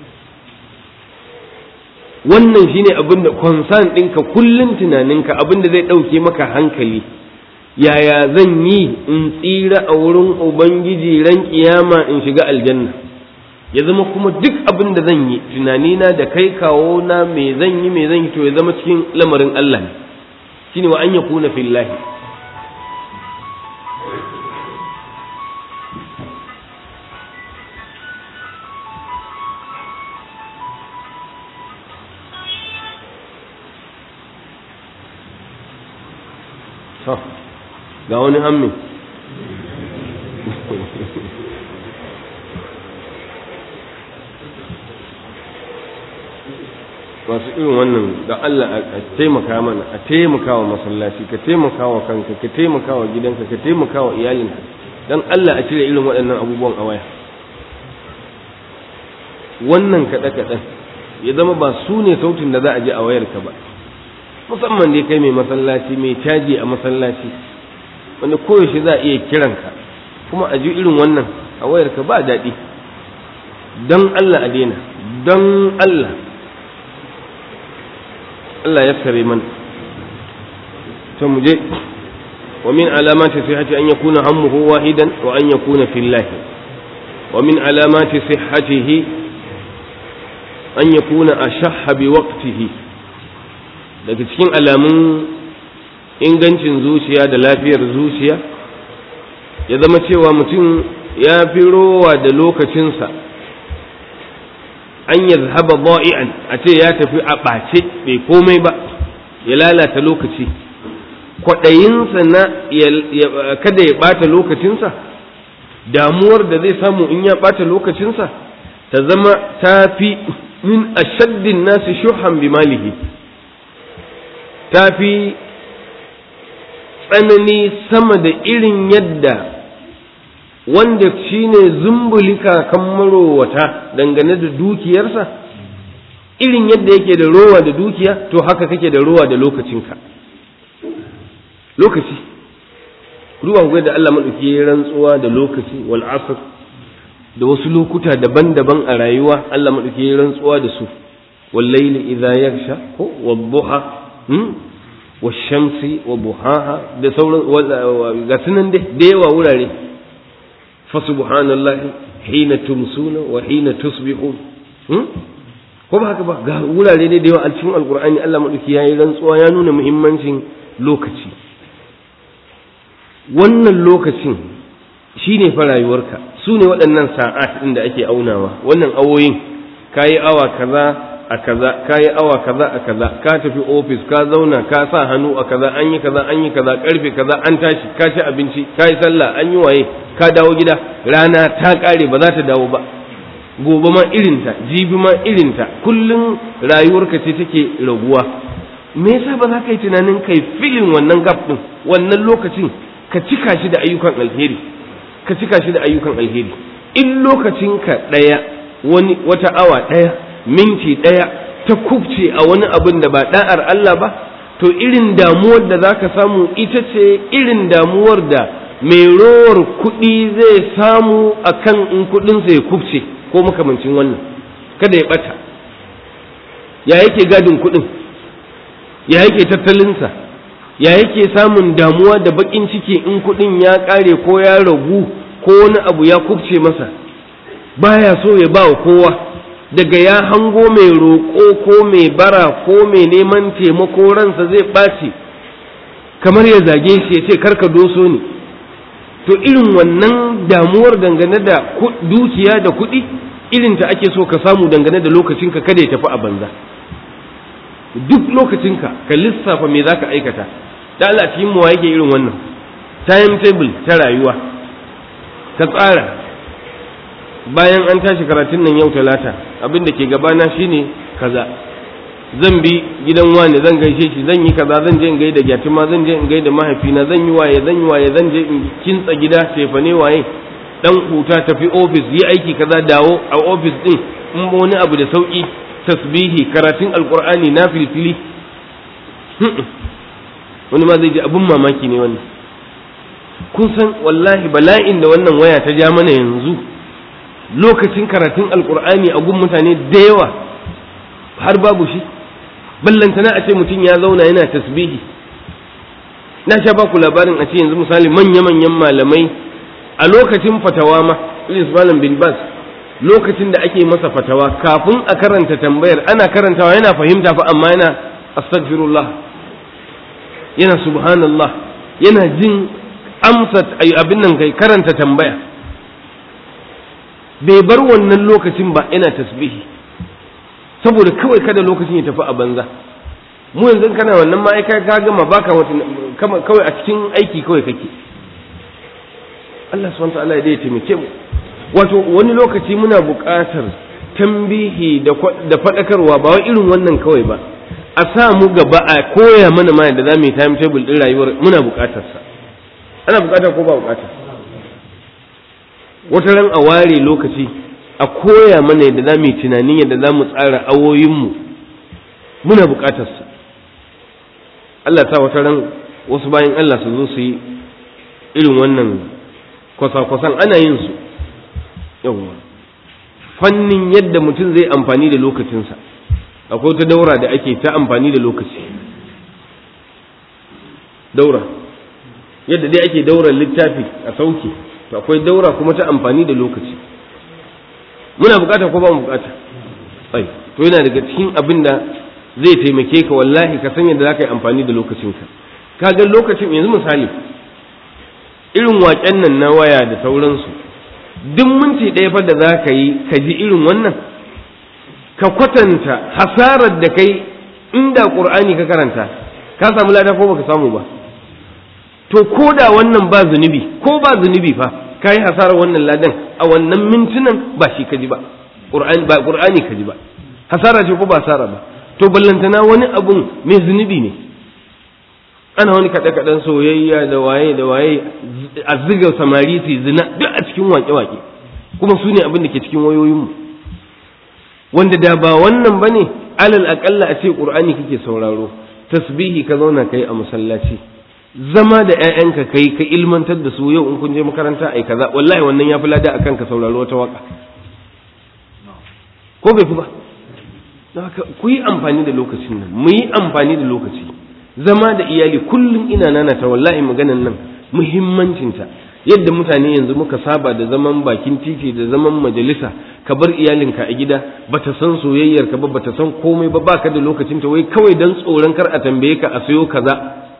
wannan shi ne abin da concern ɗinka kullum tunaninka abin da zai ɗauke maka hankali yaya zan yi in tsira a wurin ubangiji ran ƙiyama in shiga aljanna ya zama kuma duk abin da zan yi tunanina da kai kawo na me zan yi me zan yi to ya zama cikin lamarin Allah ne shine wa an yakuna fillahi ga wani hammi masu irin wannan da Allah a taimaka mana a taimaka wa masallaci ka taimaka wa kanka ka taimaka wa gidanka ka taimaka wa iyalinka don Allah a cire irin waɗannan abubuwan a waya wannan kaɗe-kaɗen ya zama ba su ne sautin da za a je a wayarka ba musamman dai kai mai masallaci mai caji a masallaci wanda koyaushe za a iya kiranka kuma a ji irin wannan a wayarka ba daɗi don Allah a daina don Allah Allah ya sare man to mu je wa min alamati sihhati an yakuna hammuhu wahidan wa an yakuna fillahi wa min alamati sihhatihi an yakuna ashahha bi waqtihi daga cikin alamun ingancin zuciya da lafiyar zuciya ya zama cewa mutum ya fi rowa da lokacinsa an ya zahaba ba'i'an a ce ya tafi a ɓace bai komai ba ya lalata lokaci kwaɗayinsa na kada ya ɓata lokacinsa damuwar da zai samu in ya ɓata lokacinsa ta zama ta fi min ashaddin nasi shuhan bi malihi ta fi tsanani sama da irin yadda wanda shi ne zumbulika kan marowata dangane da dukiyarsa irin yadda yake da rowa da dukiya to haka kake da rowa da lokacinka lokaci ruwa gwai da Allah maɗauki ya rantsuwa da lokaci wal asr da wasu lokuta daban-daban a rayuwa Allah maɗauki ya rantsuwa da su wal layli idza yaghsha ko wad duha washamsi wa buhaha da sauran ga sunan dai da yawa wurare fa subhanallahi hina tumsuna wa hina tusbihun ko ba haka ba ga wurare ne da yawa a cikin alqur'ani Allah madauki yayi rantsuwa ya nuna muhimmancin lokaci wannan lokacin shine fa rayuwarka su ne waɗannan sa'at ɗin da ake aunawa wannan awoyin kayi awa kaza a kaza ka yi awa kaza a kaza ka tafi ofis ka zauna ka sa hannu a kaza an yi kaza an yi kaza karfe kaza an tashi ka ci abinci ka yi sallah an yi waye ka dawo gida rana ta kare ba za ta dawo ba gobe ma irinta jibi ma irinta kullum rayuwarka ce take raguwa me yasa ba za ka yi tunanin kai filin wannan gap din wannan lokacin ka cika shi da ayyukan alheri ka cika shi da ayyukan alheri in lokacinka ɗaya wani wata awa ɗaya minti ɗaya ta kubce a wani abin da ba ɗa'ar Allah ba to irin damuwar da za ka samu ita ce irin damuwar da mai rowar kuɗi zai samu a kan in kuɗinsa ya kubce ko makamancin wannan kada ya ɓata ya yake gadin kuɗin ya yake tattalinsa ya yake samun damuwa da baƙin ciki in kuɗin ya ƙare ko ya ragu ko wani abu ya kubce masa baya so ya ba wa kowa daga ya hango mai roƙo ko mai bara ko mai neman taimako ransa zai ɓaci kamar ya zage shi ya ce karka doso ni to irin wannan damuwar dangane da dukiya da kuɗi irin ta ake so ka samu dangane da lokacinka kada ya tafi a banza duk lokacinka ka lissafa me za ka aikata da Allah cikin mu yake irin wannan timetable ta rayuwa ka tsara bayan an tashi karatun nan yau talata abin da ke gabana shine kaza zan bi gidan wani zan gaishe shi zan yi kaza zan je in gaida gyatima zan je in gaida mahaifina zan yi waye zan yi waye zan je in kintsa gida tefane waye dan huta tafi ofis yi aiki kaza dawo a ofis din in wani abu da sauki tasbihi karatun alqur'ani na filfili wani ma zai ji abun mamaki ne wannan kun san wallahi bala'in da wannan waya ta ja mana yanzu lokacin karatun alkur'ani a gun mutane da yawa har babu shi ballantana a ce mutum ya zauna yana tasbihi na sha baku labarin a ce yanzu misali manya-manyan malamai a lokacin fatawa ma ilis malam bin bas lokacin da ake masa fatawa kafin a karanta tambayar ana karantawa yana fahimta fa amma yana astaghfirullah yana subhanallah yana jin amsa abin nan kai karanta tambaya bai bar wannan lokacin ba yana tasbihi saboda kawai kada lokacin ya tafi a banza mu yanzu kana wannan ma'aika ka gama baka kawai a cikin aiki kawai kake Allah subhanahu ta'ala ya taimake mu wato wani lokaci muna buƙatar tambihi da faɗakarwa ba wai irin wannan kawai ba a sa mu gaba a koya mana ma yadda za mu yi timetable ɗin rayuwar muna buƙatarsa ana buƙata ko ba buƙata wata ran a ware lokaci a koya mana yadda za mu yi tunanin yadda za mu tsara awoyinmu muna buƙatarsa Allah sa wata ran wasu bayan Allah su zo su yi irin wannan kwasa-kwasan ana yin su yawwa fannin yadda mutum zai amfani da lokacinsa akwai wata daura da ake ta amfani da lokaci daura yadda dai ake daura littafi a sauke to akwai daura kuma ta amfani da lokaci muna bukata ko ba mu bukata ai to yana daga cikin abin da zai taimake ka wallahi ka san yadda za ka yi amfani da lokacinka ka ga lokacin yanzu misali irin waƙen nan na waya da sauransu duk minti ɗaya fa da za ka yi ka ji irin wannan ka kwatanta hasarar da kai inda ƙur'ani ka karanta ka samu lada ko baka samu ba to ko da wannan ba zunubi ko ba zunubi fa ka yi hasarar wannan ladan a wannan mintunan ba shi ka ji ba ƙur'ani ba ƙur'ani ka ji ba hasara ce ko ba hasara ba to ballantana wani abun mai zunubi ne ana wani kaɗe-kaɗen soyayya da waye da waye a ziga samari su zina duk a cikin wake-wake kuma su ne abin da ke cikin wayoyinmu wanda da ba wannan ba ne alal aƙalla a ce ƙur'ani kake sauraro tasbihi ka zauna kai a masallaci zama da 'ya'yanka kai ka ilmantar da su yau in kun je makaranta ai kaza wallahi wannan ya fi lada akan ka sauraro wata waka ko bai fi ba ku yi amfani da lokacin nan mu yi amfani da lokaci zama da iyali kullum ina nana ta wallahi maganan nan muhimmancinta yadda mutane yanzu muka saba da zaman bakin titi da zaman majalisa ka bar iyalinka a gida bata san soyayyar ka ba bata san komai ba baka da lokacin ta wai kawai dan tsoron kar a tambaye ka a sayo kaza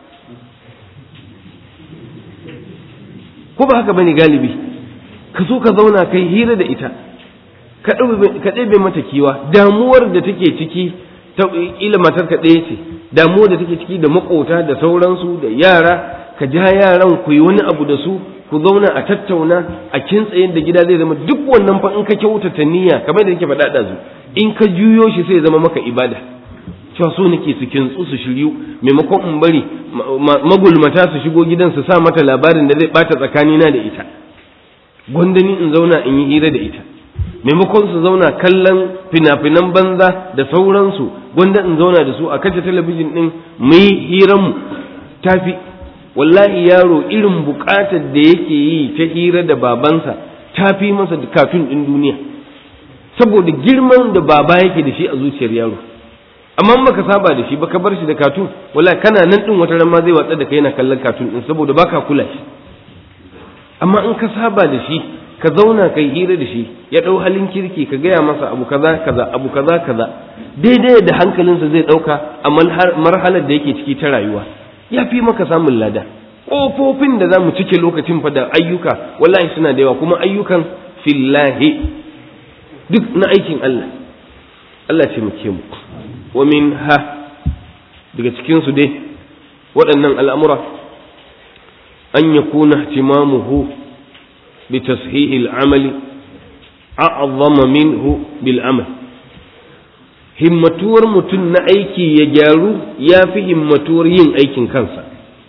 ko ba haka bane galibi ka so ka zauna kai hira da ita ka ɗebe mata kiwa damuwar da take ciki ta ila matar ka ɗaya ce damuwar da take ciki da makota da sauransu da yara ka ja yaran ku yi wani abu da su ku zauna a tattauna a kintsayen da gida zai zama duk wannan fa in ka kyautata niyya kamar da nake faɗa ɗazu in ka juyo shi sai zama maka ibada cewa so nake su kintsu su shiryu maimakon in bari magulmata su shigo gidan su sa mata labarin da zai bata tsakanina da ita gwandani in zauna in yi hira da ita maimakon su zauna kallon fina-finan banza da sauransu gwanda in zauna da su a kace talabijin din mu yi hiranmu tafi wallahi yaro irin bukatar da yake yi ta hira da babansa ta fi masa katun din duniya saboda girman da baba yake da shi a zuciyar yaro amma in baka saba da shi baka bar shi da katun wallahi kana nan din wata ran ma zai watsa da kai yana kallon katun din saboda baka kula shi amma in ka saba da shi ka zauna kai hira da shi ya ɗau halin kirki ka gaya masa abu kaza kaza abu kaza kaza daidai da hankalinsa zai ɗauka a marhalar da yake ciki ta rayuwa ya fi maka samun lada ƙofofin da za mu cike lokacin fa da ayyuka wallahi suna da yawa kuma ayyukan fillahi duk na aikin Allah Allah ce muke mu wa min ha daga cikinsu dai waɗannan al'amura an yakuna ihtimamuhu بتصحيح العمل أعظم منه بالعمل himmatuwar mutum na aiki ya gyaru ya fi himmatuwar yin aikin kansa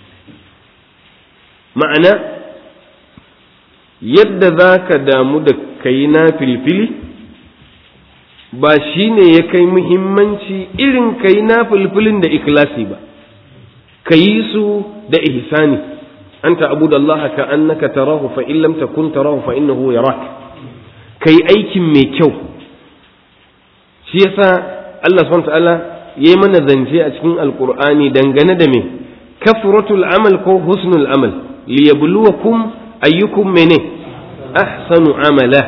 ma'ana yadda za ka damu da ka yi na filfili ba shi ne ya kai muhimmanci irin ka yi na filfilin da ikilasi ba ka yi su da ihsani أن تعبد الله كأنك تراه فإن لم تكن تراه فإنه يراك كي أيك ميكو شيسا الله سبحانه وتعالى يمن ذنجي أتكين القرآن دنغن دمي كفرة العمل كو حسن العمل ليبلوكم أيكم منه أحسن عملا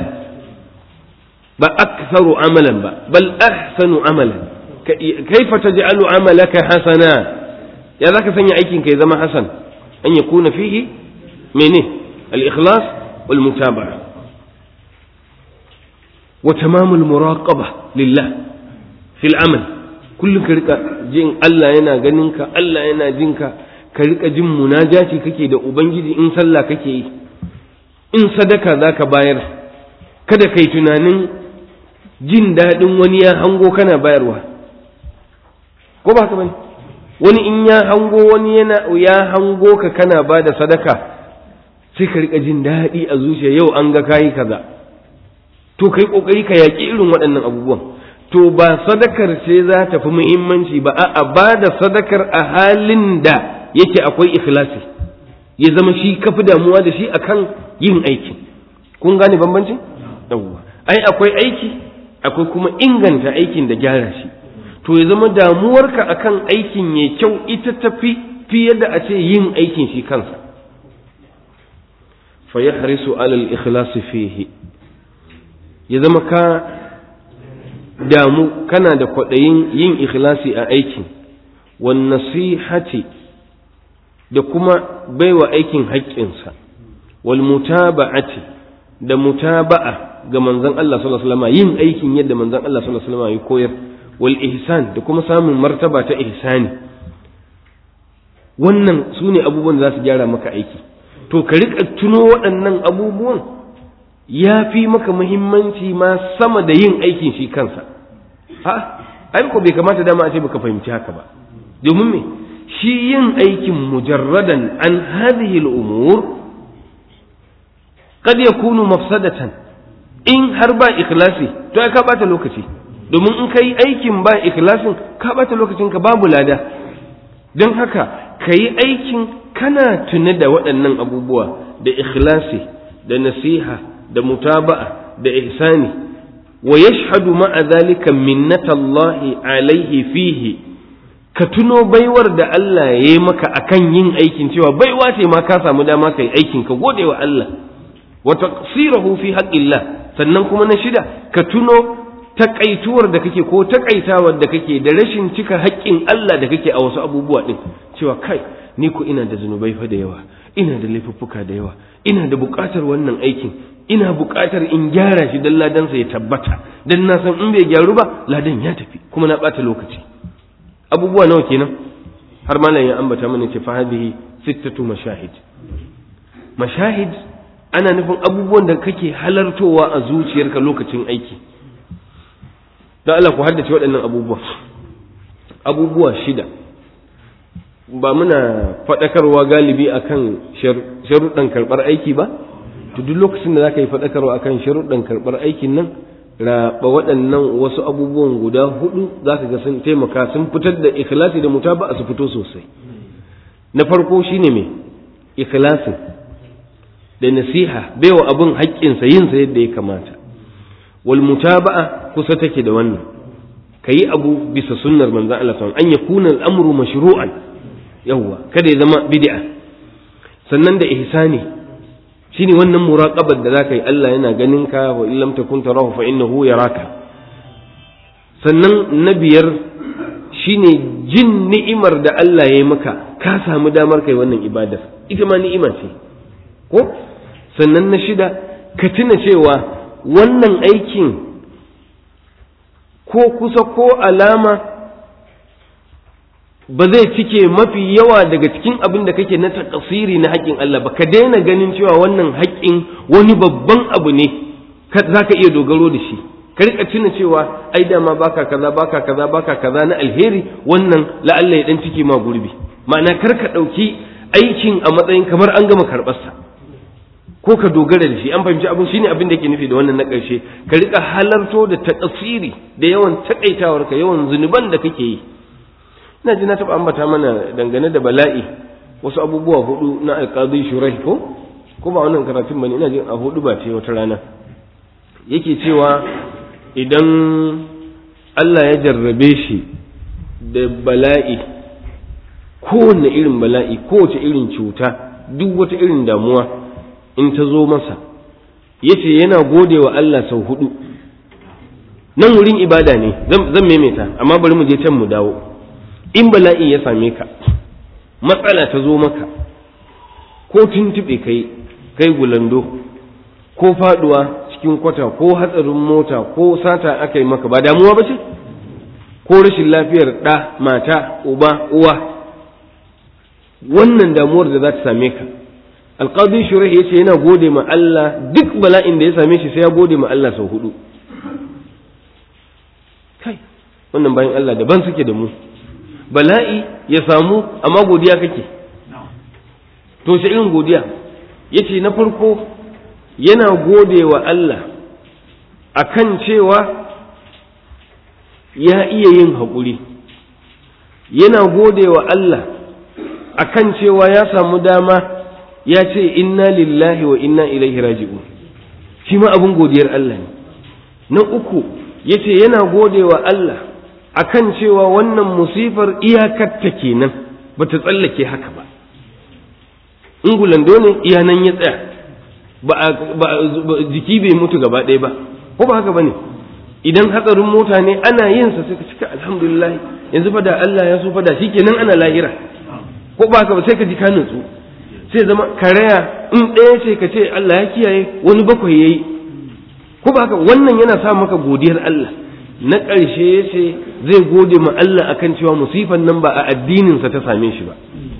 بأكثر عملا بل أحسن عملا كيف تجعل عملك حسنا يا ذاك سنة أيكين كي زما حسن أن يكون فيه منه الإخلاص والمتابعة وتمام المراقبة لله في العمل كل كريكا جين الله ينا جننك الله ينا جنك كريكا جن مناجاتي ككي دا أبنجي إن صلى ككي إن صدك ذاك باير kada kai tunanin jin daɗin wani ya hango kana bayarwa ko ba ka bane wani in ya hango wani yana ya hango ka kana ba da sadaka sai ka rika jin daɗi a zuciya yau an ga kayi kaza to kai kokari ka yaƙi irin waɗannan abubuwan to ba sadakar ce za ta fi muhimmanci ba a'a ba da sadakar a halin da yake akwai ikhlasi ya zama shi kafi damuwa da shi akan yin aikin kun gane bambancin yawwa ai akwai aiki akwai kuma inganta aikin da gyara shi to ya zama damuwarka akan aikin ya kyau ita tafi fiye da a ce yin aikin shi kansa fa yahrisu alal ikhlasi fihi ya zama ka damu kana da kwaɗayin yin ikhlasi a aikin wan nasihati da kuma baiwa aikin haƙƙinsa wal mutaba'ati da mutaba'a ga manzon Allah sallallahu alaihi wasallam yin aikin yadda manzon Allah sallallahu alaihi wasallam ya koyar wal ihsan da kuma samun martaba ta ihsani wannan su ne abubuwan da za su gyara maka aiki to ka riƙa tuno waɗannan abubuwan ya fi maka muhimmanci ma sama da yin aikin shi kansa ha ai ko bai kamata dama a ce baka fahimci haka ba domin me shi yin aikin mujarradan an hadhihi al-umur kad yakunu mafsadatan in har ba ikhlasi to ai ka bata lokaci domin in kai aikin ba ikhlasin ka bata lokacin ka babu lada don haka ka yi aikin kana tune da waɗannan abubuwa da ikhlasi da nasiha da mutaba'a da ihsani wa yashhadu ma'a zalika minnatallahi alaihi fihi ka tuno baiwar da Allah ya yi maka akan yin aikin cewa baiwa ce ma ka samu dama kai aikin ka gode wa Allah wa taqsirahu fi haqqillah sannan kuma na shida ka tuno takaituwar da kake ko takaitawar da kake da rashin cika haƙƙin Allah da kake a wasu abubuwa din cewa kai ni ko ina da zunubai fa da yawa ina da laifuffuka da yawa ina da buƙatar wannan aikin ina buƙatar in gyara shi dan ladansa ya tabbata dan na san in bai gyaru ba ladan ya tafi kuma na ɓata lokaci abubuwa nawa kenan har malam ya ambata mana ce fa hadhihi sittatu mashahid mashahid ana nufin abubuwan da kake halartowa a zuciyarka lokacin aiki don Allah ku haddace waɗannan abubuwa abubuwa shida ba muna faɗakarwa galibi akan sharuɗan karɓar aiki ba to duk lokacin da za ka yi faɗakarwa akan sharuɗan karɓar aikin nan raɓa waɗannan wasu abubuwan guda hudu za ka ga sun taimaka sun fitar da ikhlasi da mutaba su fito sosai na farko shine me ikhlasin da nasiha baiwa abin haƙƙinsa yinsa yadda ya kamata wal mutaba'a kusa take da wannan kayi abu bisa sunnar manzon Allah sallallahu an yakuna al-amru mashru'an yawwa kada ya zama bid'a sannan da ihsani shine wannan muraqabar da zaka yi Allah yana ganin ka wa illam takun tarahu fa innahu yaraka sannan na biyar shine jin ni'imar da Allah ya yi maka ka samu damar kai wannan ibadar ita ma ni'ima ce ko sannan na shida ka tuna cewa wannan aikin ko kusa ko alama ba zai cike mafi yawa daga cikin abin da kake na takasiri na haƙƙin Allah ba ka daina ganin cewa wannan haƙƙin wani babban abu ne za ka iya dogaro da shi ka rika tuna cewa ai dama baka kaza baka kaza baka kaza na alheri wannan la'alla ya dan cike ma gurbi ma'ana kar ka ɗauki aikin a matsayin kamar an gama karɓarsa ko ka dogara da shi an fahimci abin shine abin da yake nufi da wannan na ƙarshe ka rika halarto da takasiri da yawan takaitawarka yawan zunuban da kake yi ina ji na taɓa ambata mana dangane da bala'i wasu abubuwa hudu na alƙadi shurai ko ko ba wannan karatun bane ina jin a hudu ba ce wata rana yake cewa idan Allah ya jarrabe shi da bala'i kowanne irin bala'i kowace irin cuta duk wata irin damuwa in ta zo masa yace yana gode wa Allah sau hudu nan wurin ibada ne zan maimaita amma bari mu je can mu dawo in bala'i ya same ka matsala ta zo maka ko tuntuɓe kai kai gulando ko faduwa cikin kwata ko hatsarin mota ko sata aka yi maka ba damuwa ba ce ko rashin lafiyar ɗa mata uba uwa wannan damuwar da za ta same ka alƙadi shurahi ya ce yana gode ma Allah duk bala'in da ya same shi sai ya gode ma Allah sau hudu kai wannan bayan Allah daban suke da mu bala'i ya samu amma godiya kake to shi irin godiya ya ce na farko yana gode wa Allah akan cewa ya iya yin haƙuri yana gode wa Allah akan cewa ya samu dama ya ce inna lillahi wa inna ilaihi raji'un shi ma abin godiyar Allah ne na uku ya ce yana gode wa Allah akan cewa wannan musifar iyakarta kenan ba ta tsallake haka ba ingulando ne iya nan ya tsaya ba jiki bai mutu gaba ɗaya ba ko ba haka ba ne idan hatsarin mota ne ana yin sa sai ka cika alhamdulillah yanzu fa da Allah ya so fa da shikenan ana lahira ko ba haka ba sai ka ji ka nutsu sai zama karaya in ɗaya ce ka ce Allah ya kiyaye wani bakwai yayi ko ba haka wannan yana sa maka godiyar Allah na ƙarshe ya ce zai gode ma Allah akan cewa musifan nan ba a addininsa ta same shi ba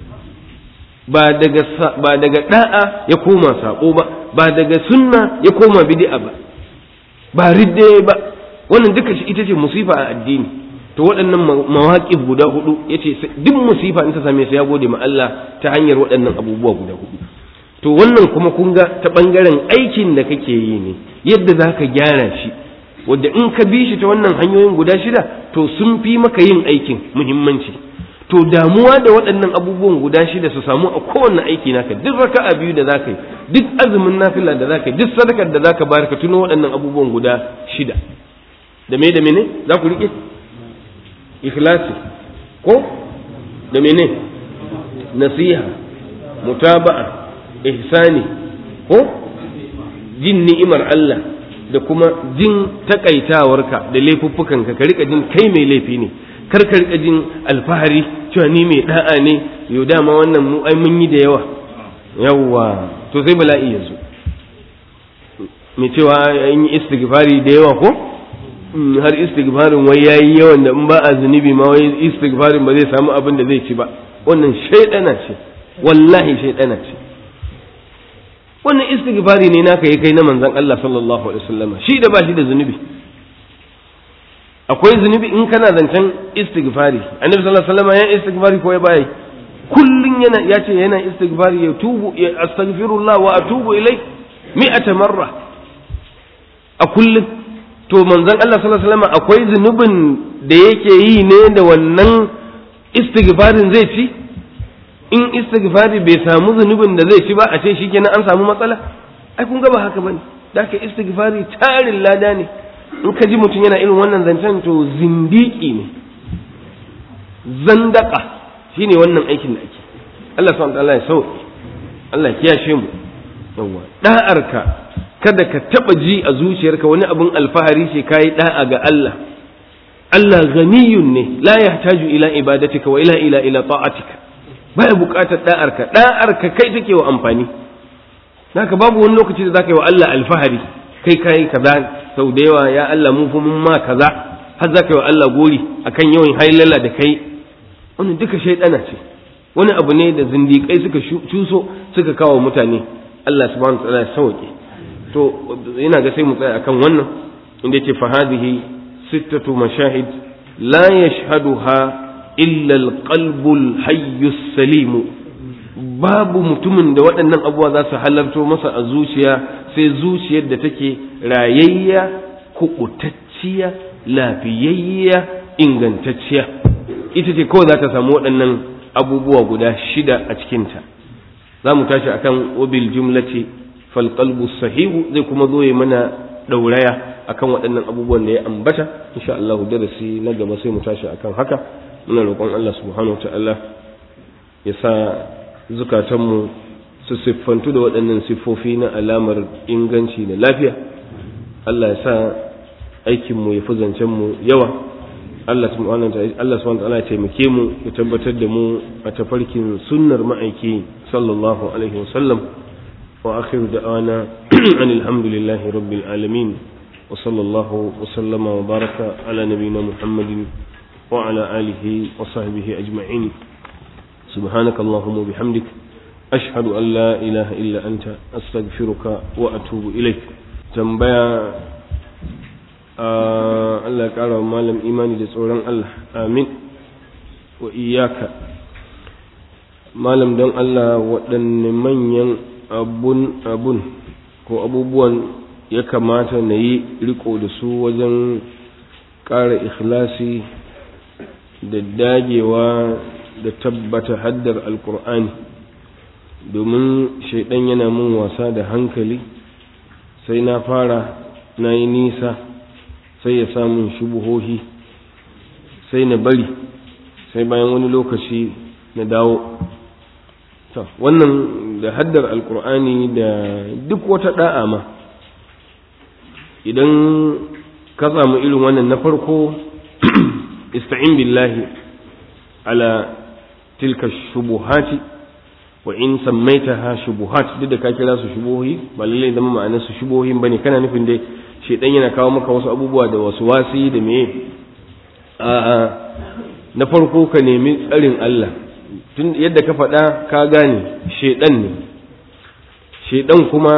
ba daga ba daga da'a ya koma sako ba ba daga sunna ya koma bid'a ba ba ridde ba wannan duka shi ita ce musifa a addini to waɗannan mawaƙif guda hudu yace duk musifa in ta same su ya gode ma Allah ta hanyar waɗannan abubuwa guda hudu to wannan kuma kun ga ta ɓangaren aikin da kake yi ne yadda za ka gyara shi wadda in ka bi shi ta wannan hanyoyin guda shida to sun fi maka yin aikin muhimmanci to damuwa da waɗannan abubuwan guda shida su samu a kowanne aiki naka duk raka'a biyu da zaka yi duk azumin nafila da zaka yi duk sadakar da zaka bayar ka tuno waɗannan abubuwan guda shida da me da mene za ku rike ikhlasi ko da mene nasiha mutaba'a ihsani ko jin ni'imar Allah da kuma jin takaitawarka da laifuffukanka ka rika jin kai mai laifi ne kar ka rika jin alfahari cewa ni mai da'a ne yau dama wannan mu ai mun yi da yawa yawa to sai bala'i ya zo mai cewa an yi istighfari da yawa ko har istighfarin wai yayi yawan da in ba a zunubi ma wai istighfarin ba zai samu abin da zai ci ba wannan shaidana ce wallahi shaidana ce wannan istighfari ne naka yi kai na manzon Allah sallallahu alaihi wasallam shi da ba shi da zunubi akwai zunubi in kana zancen istighfari annabi sallallahu alaihi wasallam ya istighfari ko ya bai kullun yana ya ce yana istighfari ya tubu ya astaghfirullah wa atubu ilai mi'ata marra a kullun to manzon Allah sallallahu alaihi wasallam akwai zunubin da yake yi ne da wannan istighfarin zai ci in istighfari bai samu zunubin da zai ci ba a ce shikenan an samu matsala ai kun ga ba haka bane da ka istighfari tarin lada ne in ka ji mutum yana irin wannan zancen to zindiki ne zandaka shine wannan aikin da ake Allah subhanahu wa ta'ala ya sauke Allah ya kiyashe mu yawa da'arka kada ka taba ji a zuciyarka wani abin alfahari ce kai da'a ga Allah Allah ghaniyun ne la yahtaju ila ibadatika wa ila ila ila ta'atika baya buƙatar da'arka da'arka kai take wa amfani haka babu wani lokaci da zaka yi wa Allah alfahari kai kai kaza sau da yawa ya Allah mun fi mun ma kaza har zaka yi wa Allah gori akan yawan hailala da kai wannan duka shaidana ce wani abu ne da zindiƙai suka cuso suka kawo mutane Allah subhanahu wa ta'ala ya sauke to ina ga sai mu tsaya akan wannan inda yace fa hadhihi sittatu mashahid la yashhaduha illa al-qalbu al-hayy as-salim babu mutumin da waɗannan abubuwa za su halarto masa a zuciya sai zuciyar da take rayayya kubutacciya lafiyayya ingantacciya ita ce kawai za ta samu waɗannan abubuwa guda shida a cikinta za mu tashi akan wabil jumlati fal qalbu sahihu zai kuma zo ya mana dauraya akan waɗannan abubuwan da ya ambata insha Allah darasi na gaba sai mu tashi akan haka muna roƙon Allah subhanahu wataala ya sa zukatanmu su siffantu da waɗannan siffofi na alamar inganci da lafiya Allah ya sa aikinmu ya fi zancenmu yawa Allah subhanahu wa ta'ala ya taimake mu ya tabbatar da mu a tafarkin sunnar ma'aiki sallallahu alaihi wa sallam wa akhiru da'ana alhamdulillahi rabbil alamin wa sallallahu wa sallama wa baraka ala nabiyyina muhammadin wa ala alihi wa sahbihi ajma'in سبحانك اللهم وبحمدك أشهد أن لا إله إلا أنت أستغفرك وأتوب إليك تنبيا Allah ya ƙara wa malam imani da tsoron Allah amin wa iyaka malam don Allah waɗanne manyan abun abun ko abubuwan ya kamata na yi riko da su wajen ƙara ikhlasi da dagewa da tabbata haddar alkur'ani domin shaidan yana mun wasa da hankali sai na fara na yi nisa sai ya samun shubuhohi sai na bari sai bayan wani lokaci na dawo wannan da haddar alkur'ani da duk wata da'a ma idan ka samu irin wannan na farko ista'in billahi ala tilka shubuhati wa in sammaitaha shubuhat duk da ka kira su shubuhi ba lallai zama ma'anar su shubuhin bane kana nufin dai shedan yana kawo maka wasu abubuwa da wasu wasi da meye a'a na farko ka nemi tsarin Allah tun yadda ka faɗa ka gane shedan ne shedan kuma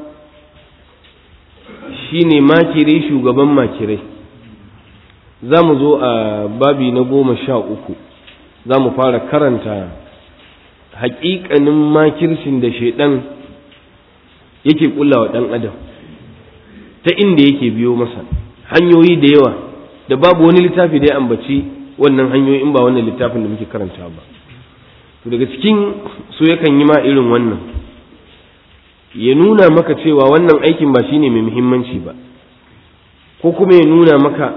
shine makiri shugaban makirai za mu zo a babi na goma sha uku za mu fara karanta haƙiƙanin makircin da shaidan yake ƙulla wa ɗan adam ta inda yake biyo masa hanyoyi da yawa da babu wani littafi da ya ambaci wannan hanyoyi in ba wannan littafin da muke karanta ba to daga cikin su yakan yi ma irin wannan ya nuna maka cewa wannan aikin ba shine mai muhimmanci ba ko kuma ya nuna maka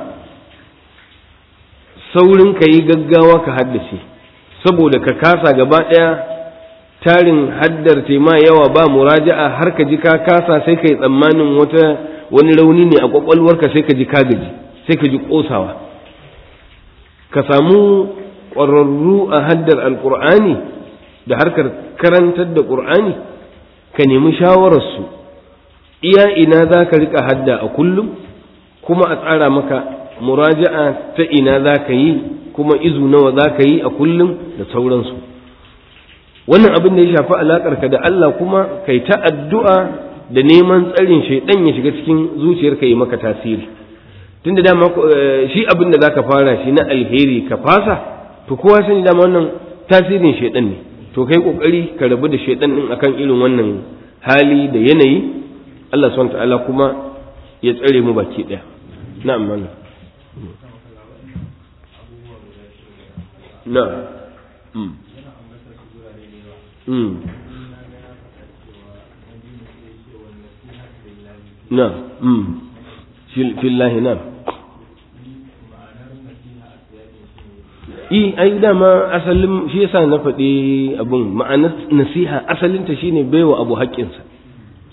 saurin ka yi gaggawa ka haddace saboda ka kasa gaba ɗaya tarin haddar ma yawa ba muraja'a har ka ji ka kasa sai ka yi tsammanin wata wani rauni ne a kwakwalwarka sai ka ji ka gaji sai ka ji ƙosawa ka samu ƙwararru a haddar alƙur'ani da harkar karantar da ƙur'ani ka nemi shawararsu iya ina za ka riƙa hadda a kullum kuma a tsara maka muraja'a ta ina za ka yi kuma izu nawa za ka yi a kullum da sauransu wannan abin da ya shafi alaƙarka da Allah kuma kai ta addu'a da neman tsarin shaidan ya shiga cikin zuciyarka yi maka tasiri tunda dama shi abin da za ka fara shi na alheri ka fasa to kowa sani dama wannan tasirin shaidan ne to kai kokari ka rabu da shaidan din akan irin wannan hali da yanayi Allah subhanahu ta'ala kuma ya tsare mu baki daya na'am mana na'am mm mm na'am mm fillahi na'am i ai dama asalin shi yasa na faɗi abun ma'anar nasiha asalinta shine baiwa abu haƙƙinsa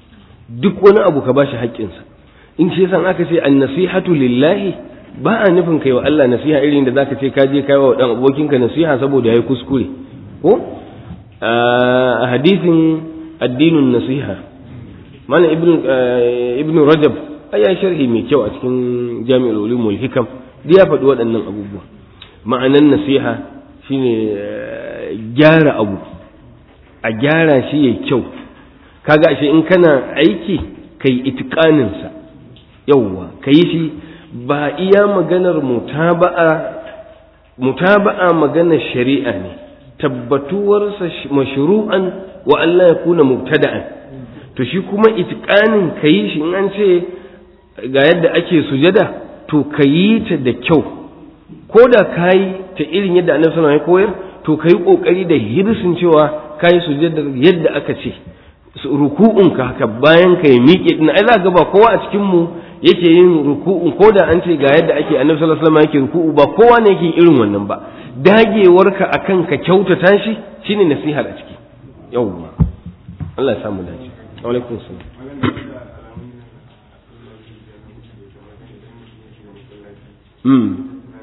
duk wani abu ka bashi haƙƙinsa in shi yasa aka ce an-nasihatu lillahi ba a nufin kai wa Allah nasiha irin da zaka ce ka je kai wa dan abokinka nasiha saboda yayi kuskure ko a hadisin addinin nasiha mana ibn ibn rajab ya sharhi mai kyau a cikin jami'ul ulumul hikam ya faɗi waɗannan abubuwa ma'anan nasiha shine gyara abu a gyara shi ya kyau kaga ashe in kana aiki kai itikanin sa yawwa kai shi ba iya maganar mutaba'a mutaba'a maganar shari'a ne tabbatuwarsa mashru'an wa Allah ya kuna mubtada'an to shi kuma itikanin kayi shi in an ce ga yadda ake sujada to kayi ta da kyau ko da kayi ta irin yadda annabi sallallahu alaihi koyar to kayi kokari da hirsin cewa kayi sujada yadda aka ce ruku'un ka haka bayan ka yi miƙe din ai za ga ba kowa a cikin mu yake yin ruku'un ko da an ce ga yadda ake annabi sallallahu alaihi wasallam yake ruku'u ba kowa ne yake irin wannan ba dagewarka akan ka kyautata shi shine nasihar a ciki yawwa Allah ya samu dace wa alaikum salam mm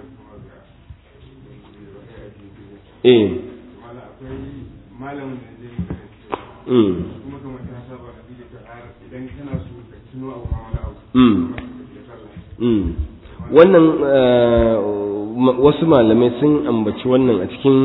eh malamin da zai mm kuma kamar ta saba a bidiyo ta har idan kana so ka tuno abu ma wani abu mm mm wannan eh, ma- wasu malamai sun ambaci wannan a cikin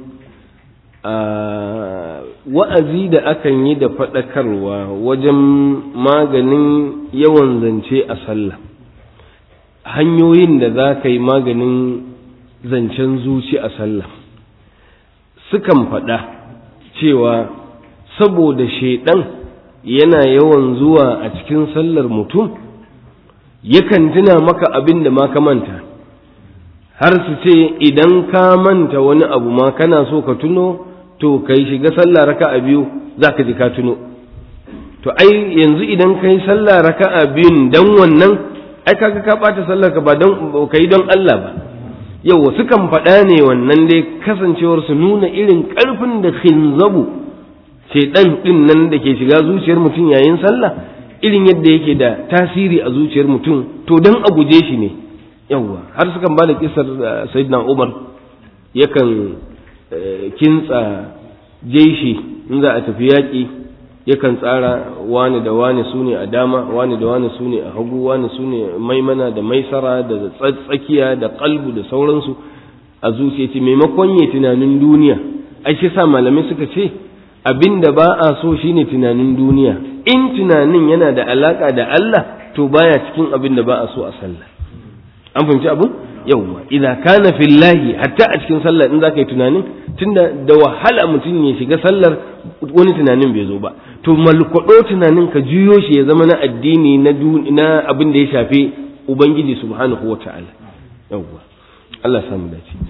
ah, wa'azi da akan yi da faɗakarwa wajen maganin yawan zance a sallah hanyoyin da za ka yi maganin zancen zuci a sallah sukan faɗa cewa saboda shaiɗan yana yawan zuwa a cikin sallar mutum yakan tuna maka abin da ma ka manta har su ce idan ka manta wani abu ma kana so ka tuno to kai shiga sallah raka'a biyu za ka ji ka tuno to ai yanzu idan ka yi sallah raka'a biyun dan wannan ai kaga ka ɓata sallar ka ba don ka yi don Allah ba yau sukan faɗa ne wannan dai kasancewar su nuna irin ƙarfin da khinzabu shaidan ɗin nan da ke shiga zuciyar mutum yayin sallah irin yadda yake da tasiri a zuciyar mutum to don a guje shi ne yawwa har sukan ba da kisar sayyidina umar yakan eh, kintsa jeshi in za a tafi yaƙi yakan tsara wani da wani su ne a dama wani da wani su ne a hagu wani su ne maimana da maisara da tsakiya da kalbu da sauransu a zuciya ce maimakon ya tunanin duniya ai shi sa malamai suka ce abin da ba a so shine tunanin duniya in tunanin yana da alaka da Allah to baya cikin abin da ba a so a sallah an fahimci abin yawwa idan kana fillahi hatta a cikin sallah in zaka yi tunanin tunda da wahala mutum ya shiga sallar wani tunanin bai zo ba to malkwado tunanin ka juyo shi ya zama na addini na na abin da ya shafi ubangiji subhanahu wata'ala yawwa Allah ya samu dace